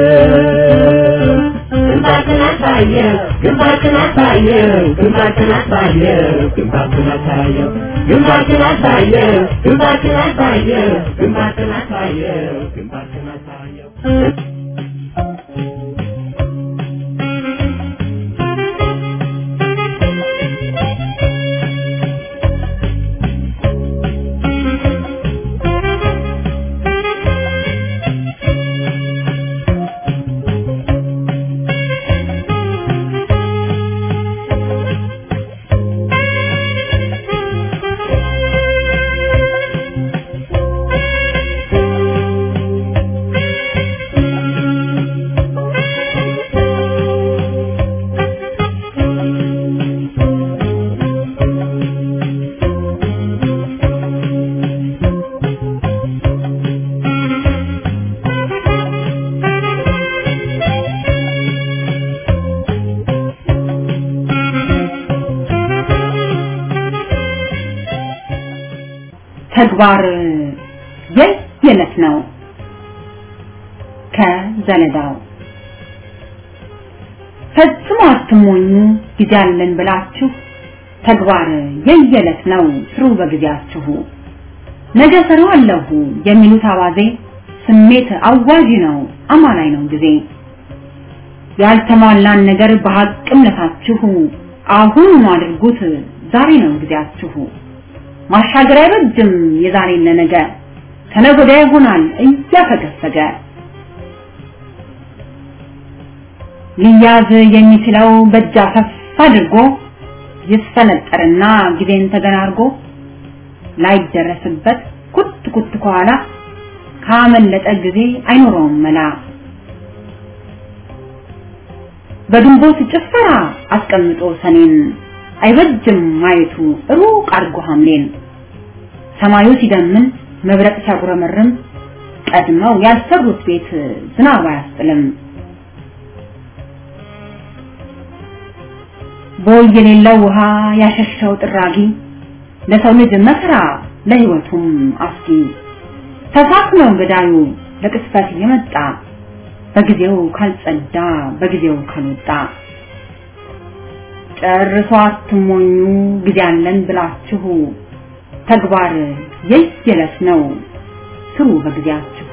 ግንባርክን አሳየው ግንባርክን አሳየው ግንባርክን አሳየው ግንባርክን አሳየው ግንባርክን አሳየው ግንባርክን አሳየው ግንባርክን አሳየው ግንባርክን አሳየው ተግባር የየለት ነው። ከዘለዳው ፈጽሞ አትሞኙ ጊዜ አለን ብላችሁ ተግባር የየለት ነው ስሩ በጊዜያችሁ። ነገ ሰራዋለሁ የሚሉት አባዜ ስሜት አዋዥ ነው አማላይ ነው ጊዜ። ያልተሟላን ነገር በሐቅምነታችሁ አሁን አድርጉት ዛሬ ነው ጊዜያችሁ። ማሻገር አይበጅም የዛሬን ለነገ ከነገ ወዲያ ይሆናል እያፈገፈገ ሊያዝ የሚችለው በእጅ አፈፍ አድርጎ ይፈነጠርና ጊዜን ተገናርጎ ላይደረስበት ኩት ኩት ከኋላ ካመለጠ ጊዜ አይኖረውም መላ በግንቦት ጭፈራ አስቀምጦ ሰኔን አይበጅም ማየቱ ሩቅ አርጎ ሐምሌን ሰማዩ ሲደምን መብረቅ ሲያጉረመርም ቀድመው ያልሰሩት ቤት ዝናብ አያስጥልም። ቦይ የሌለው ውሃ ያሸሸው ጥራጊ ለሰው ልጅ መከራ ለህይወቱም አስጊ ተሳክነው ገዳዩ ለቅስፈት የመጣ በጊዜው ካልጸዳ በጊዜው ካልወጣ ጨርሶ አትሞኙ ጊዜ አለን ብላችሁ ተግባር የየለት ነው ስሩ በጊዜያችሁ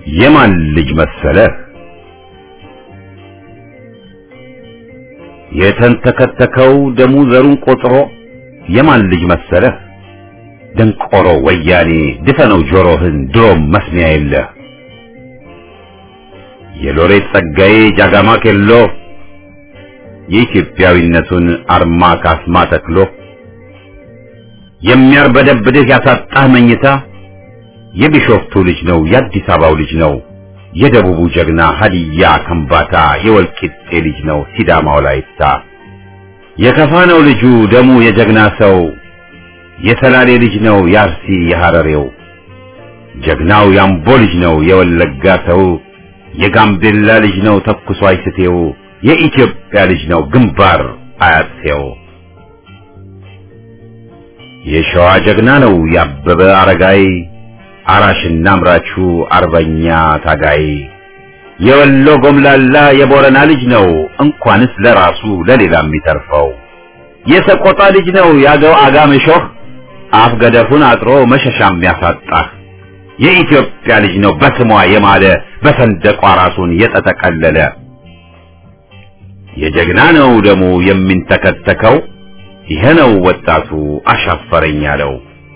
የማን ልጅ መሰለህ የተንተከተከው ደሙ ዘሩን ቆጥሮ የማን ልጅ መሰለህ ደንቆሮ ወያኔ ድፈነው ጆሮህን ድሮም መስሚያ የለህ የሎሬት ጸጋዬ ጃጋማ ኬሎ የኢትዮጵያዊነቱን አርማ ካስማ ተክሎ የሚያርበደብድህ ያሳጣህ መኝታ የቢሾፍቱ ልጅ ነው የአዲስ አበባው ልጅ ነው የደቡቡ ጀግና ሀዲያ ከምባታ የወልቂጤ ልጅ ነው ሲዳማው ላይታ የከፋ ነው ልጁ ደሙ የጀግና ሰው የሰላሌ ልጅ ነው የአርሲ የሐረሬው ጀግናው ያምቦ ልጅ ነው የወለጋ ሰው የጋምቤላ ልጅ ነው ተኩሶ አይስቴው የኢትዮጵያ ልጅ ነው ግንባር አያሴው የሸዋ ጀግና ነው ያበበ አረጋይ አራሽና አምራቹ አርበኛ ታጋይ የወሎ ጎምላላ የቦረና ልጅ ነው እንኳንስ ለራሱ ለሌላ የሚተርፈው የሰቆጣ ልጅ ነው ያገው አጋምሾህ አፍ ገደፉን አጥሮ መሸሻ የሚያሳጣህ የኢትዮጵያ ልጅ ነው በስሟ የማለ በሰንደቋ ራሱን የተጠቀለለ የጀግና ነው ደሙ የሚንተከተከው ይሄ ነው ወጣቱ አሻፈረኝ ያለው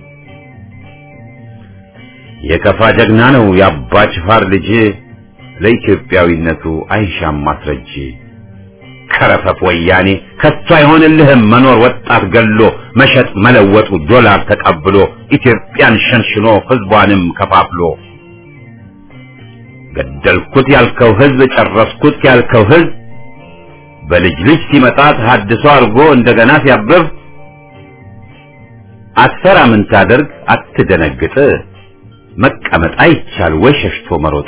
የከፋ ጀግና ነው የአባ ጅፋር ልጅ ለኢትዮጵያዊነቱ አይሻም ማስረጅ ከረፈፍ ወያኔ ከቶ አይሆንልህም መኖር ወጣት ገሎ መሸጥ መለወጡ ዶላር ተቀብሎ ኢትዮጵያን ሸንሽኖ ህዝቧንም ከፋፍሎ ገደልኩት ያልከው ህዝብ ጨረስኩት ያልከው ህዝብ በልጅ ልጅ ሲመጣ ተሐድሶ አድርጎ እንደገና ሲያብብ አትፈራ ምን ታደርግ አትደነግጥ መቀመጥ አይቻል ወይ ሸሽቶ መሮጥ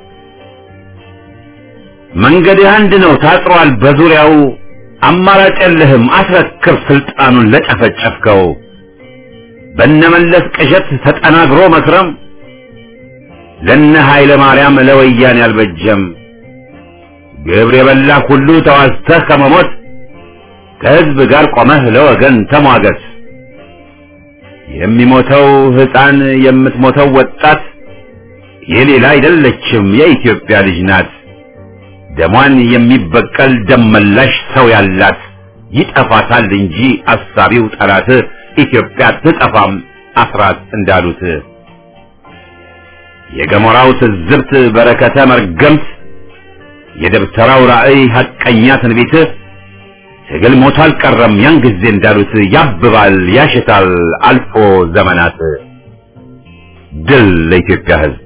መንገድህ አንድ ነው ታጥሯል በዙሪያው አማራጭ የለህም አስረክብ ስልጣኑን ለጨፈጨፍከው በነመለስ ቅዠት ተጠናግሮ መክረም ለነ ኃይለ ማርያም ለወያኔ አልበጀም ግብር የበላ ሁሉ ተዋዝተህ ከመሞት ከህዝብ ጋር ቆመህ ለወገን ተሟገት የሚሞተው ህፃን የምትሞተው ወጣት የሌላ አይደለችም የኢትዮጵያ ልጅ ናት ደሟን የሚበቀል ደመላሽ ሰው ያላት ይጠፋታል እንጂ አሳቢው ጠላት ኢትዮጵያ ትጠፋም አስራት እንዳሉት የገሞራው ትዝብት በረከተ መርገምት የደብተራው ራእይ ሐቀኛ ትንቢት ትግል ሞቶ አልቀረም ያን ጊዜ እንዳሉት ያብባል ያሽታል አልፎ ዘመናት ድል ለኢትዮጵያ ህዝብ